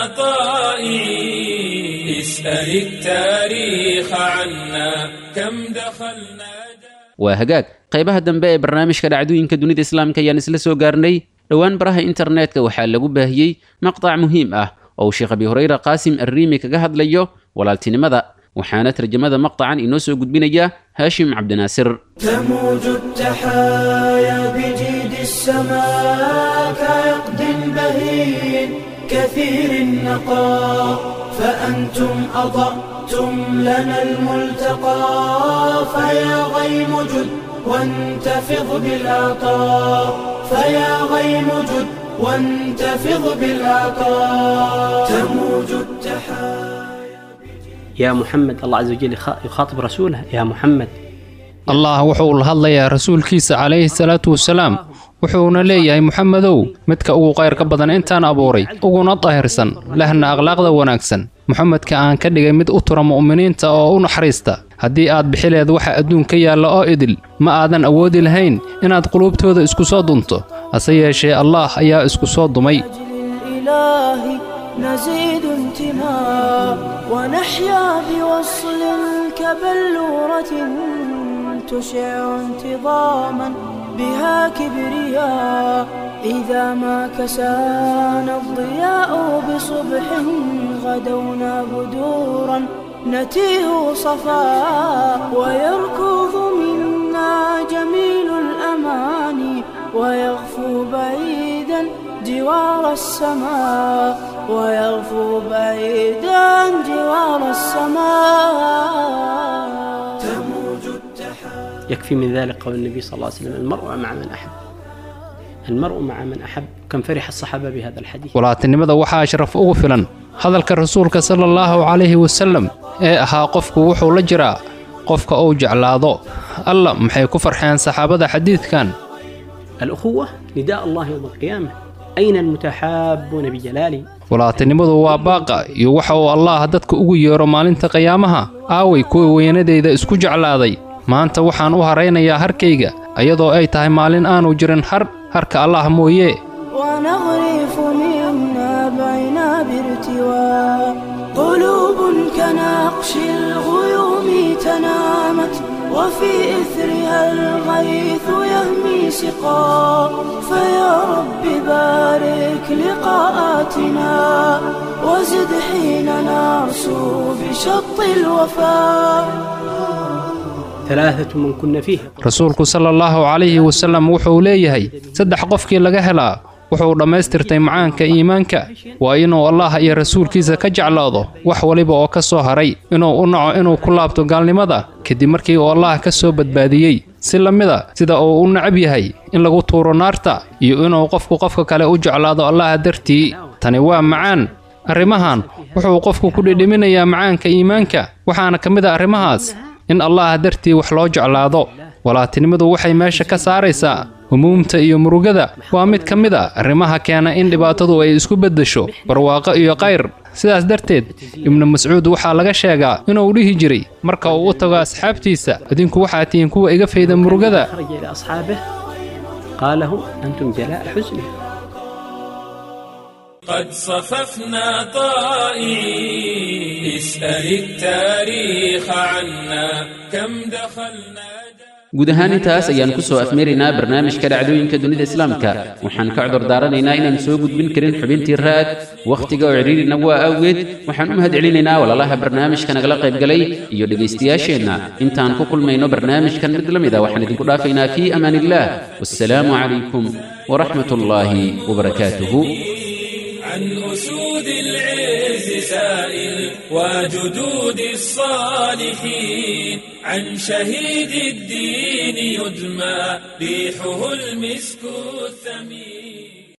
طائعين اسأل التاريخ عنا كم دخلنا waa hagaag qaybaha dambe ee barnaamijka dhacdooyinka dunida islaamka ayaan isla soo gaarnay dhowaan baraha internetka waxaa lagu baahiyey maqtac muhiim ah oo uu sheekh abi hureyre qaasim arriimi kaga hadlayo walaaltinimada waxaana tarjamada maqtacan inoo soo gudbinaya haashim cabdinaasir تموج التحايا بجيد السماء كعقد بهين كثير النقاء فأنتم أضأتم لنا الملتقى فيا غيم جد وانتفض بالعطاء فيا غيم جد وانتفض بالعطاء تموج التحايا يا محمد الله عز وجل يخا- يخاطب رسوله يا محمد allah wuxuu la hadlayaa rasuulkiisa calayhi salaatu wasalaam wuxuuna leeyahay muxamedow midka ugu qayrka badan intaan abuuray uguna daahirsan lehna akhlaaqda wanaagsan muxamedka aan ka dhigay mid u tura mu'miniinta oo u naxariista haddii aad bixileed waxa adduunka yaalla oo idil ma aadan awoodi lahayn inaad quluubtooda isku soo dunto hase yeeshee allaah ayaa isku soo dumay الإله نزيد انتماء ونحيا بوصل كبلورة تشع انتظاما بها كبرياء إذا ما كسانا الضياء بصبح غدونا بدورا نتيه صفاء ويركض منا جميل الأماني ويغفو بعيدا جوار السماء ويغفو بعيدا جوار السماء تموج التحايا يكفي من ذلك قول النبي صلى الله عليه وسلم المرء مع من أحب المرء مع من أحب كم فرح الصحابة بهذا الحديث walaatinimada waxaa sharaf ugu filan hadalka rasuulka sala allahu calayhi wasallam ee ahaa qofku wuxuu la jiraa qofka uu jeclaado alla maxay ku farxeen saxaabada xadiidkan الأخوة نداء الله يوم القيامة أين المتحابون بجلالي walaatinimadu waa baaqa iyo waxa uu allaah dadka ugu yeero maalinta qiyaamaha aaway kuwa weynadayda isku jeclaaday maanta waxaan u haraynayaa harkayga iyadoo ay tahay maalin aanu jirin har harka allaah mooye ونغرف منا بعنا بارتواء قلوب كنقش الغيوم تنامت وفي إثرها الغيث يهمي سقا فيا رب بارك لقاءاتنا وزد حين نرسو بشط الوفاء ثلاثة من كن فيها rasuulku sala allahu calayhi wasallam wuxuu leeyahay saddex qofkii laga helaa wuxuu dhammaystirtay macaanka iimaanka waa inuu allah iyo rasuulkiisa ka jeclaado wax waliba oo ka soo haray inuu u naco inuu ku laabto gaalnimada kadib markii uu allah ka soo badbaadiyey si la mida sida uu u necab yahay in lagu tuuro naarta iyo inuu qofku qofka kale u jeclaado allaha dartii tani waa macaan arrimahan wuxuu qofku ku dhidhiminayaa macaanka iimaanka waxaana ka mid a arrimahaas in allaah dartii wax loo jeclaado walaatinimadu waxay meesha ka saaraysaa humuumta iyo murugada waa mid ka mid a arrimaha keena in dhibaatadu ay isku beddesho barwaaqo iyo qayr sidaas darteed ibnu mascuud waxaa laga sheegaa inuu dhihi jiray marka uu u tago asxaabtiisa idinku waxaa tihiin kuwa iga fayda murugada خرج إلى أصحابه قال لهم أنتم جلاء حزني قد صففنا طائعين اسأل التاريخ عنا كم دخلنا guud ahaan intaas ayaan ku soo afmeeraynaa barnaamijka dhacdooyinka dunida islaamka waxaan ka cudur daaranaynaa inaan soo gudbin karin xubintii raad wakhtiga oo cidhiirina waa awgeed waxaan u mahad celinaynaa walaalaha barnaamijka nagala qaybgalay iyo dhegaystayaasheenna intaan ku kulmayno barnaamijkan mid la mid a waxaan idinku dhaafaynaa fii amaan illaah wassalaamu calaykum waraxmat ullaahi wabarakaatuhu عن أسود العز سائل وجدود الصالحين عن شهيد الدين يدمى ريحه المسك الثمين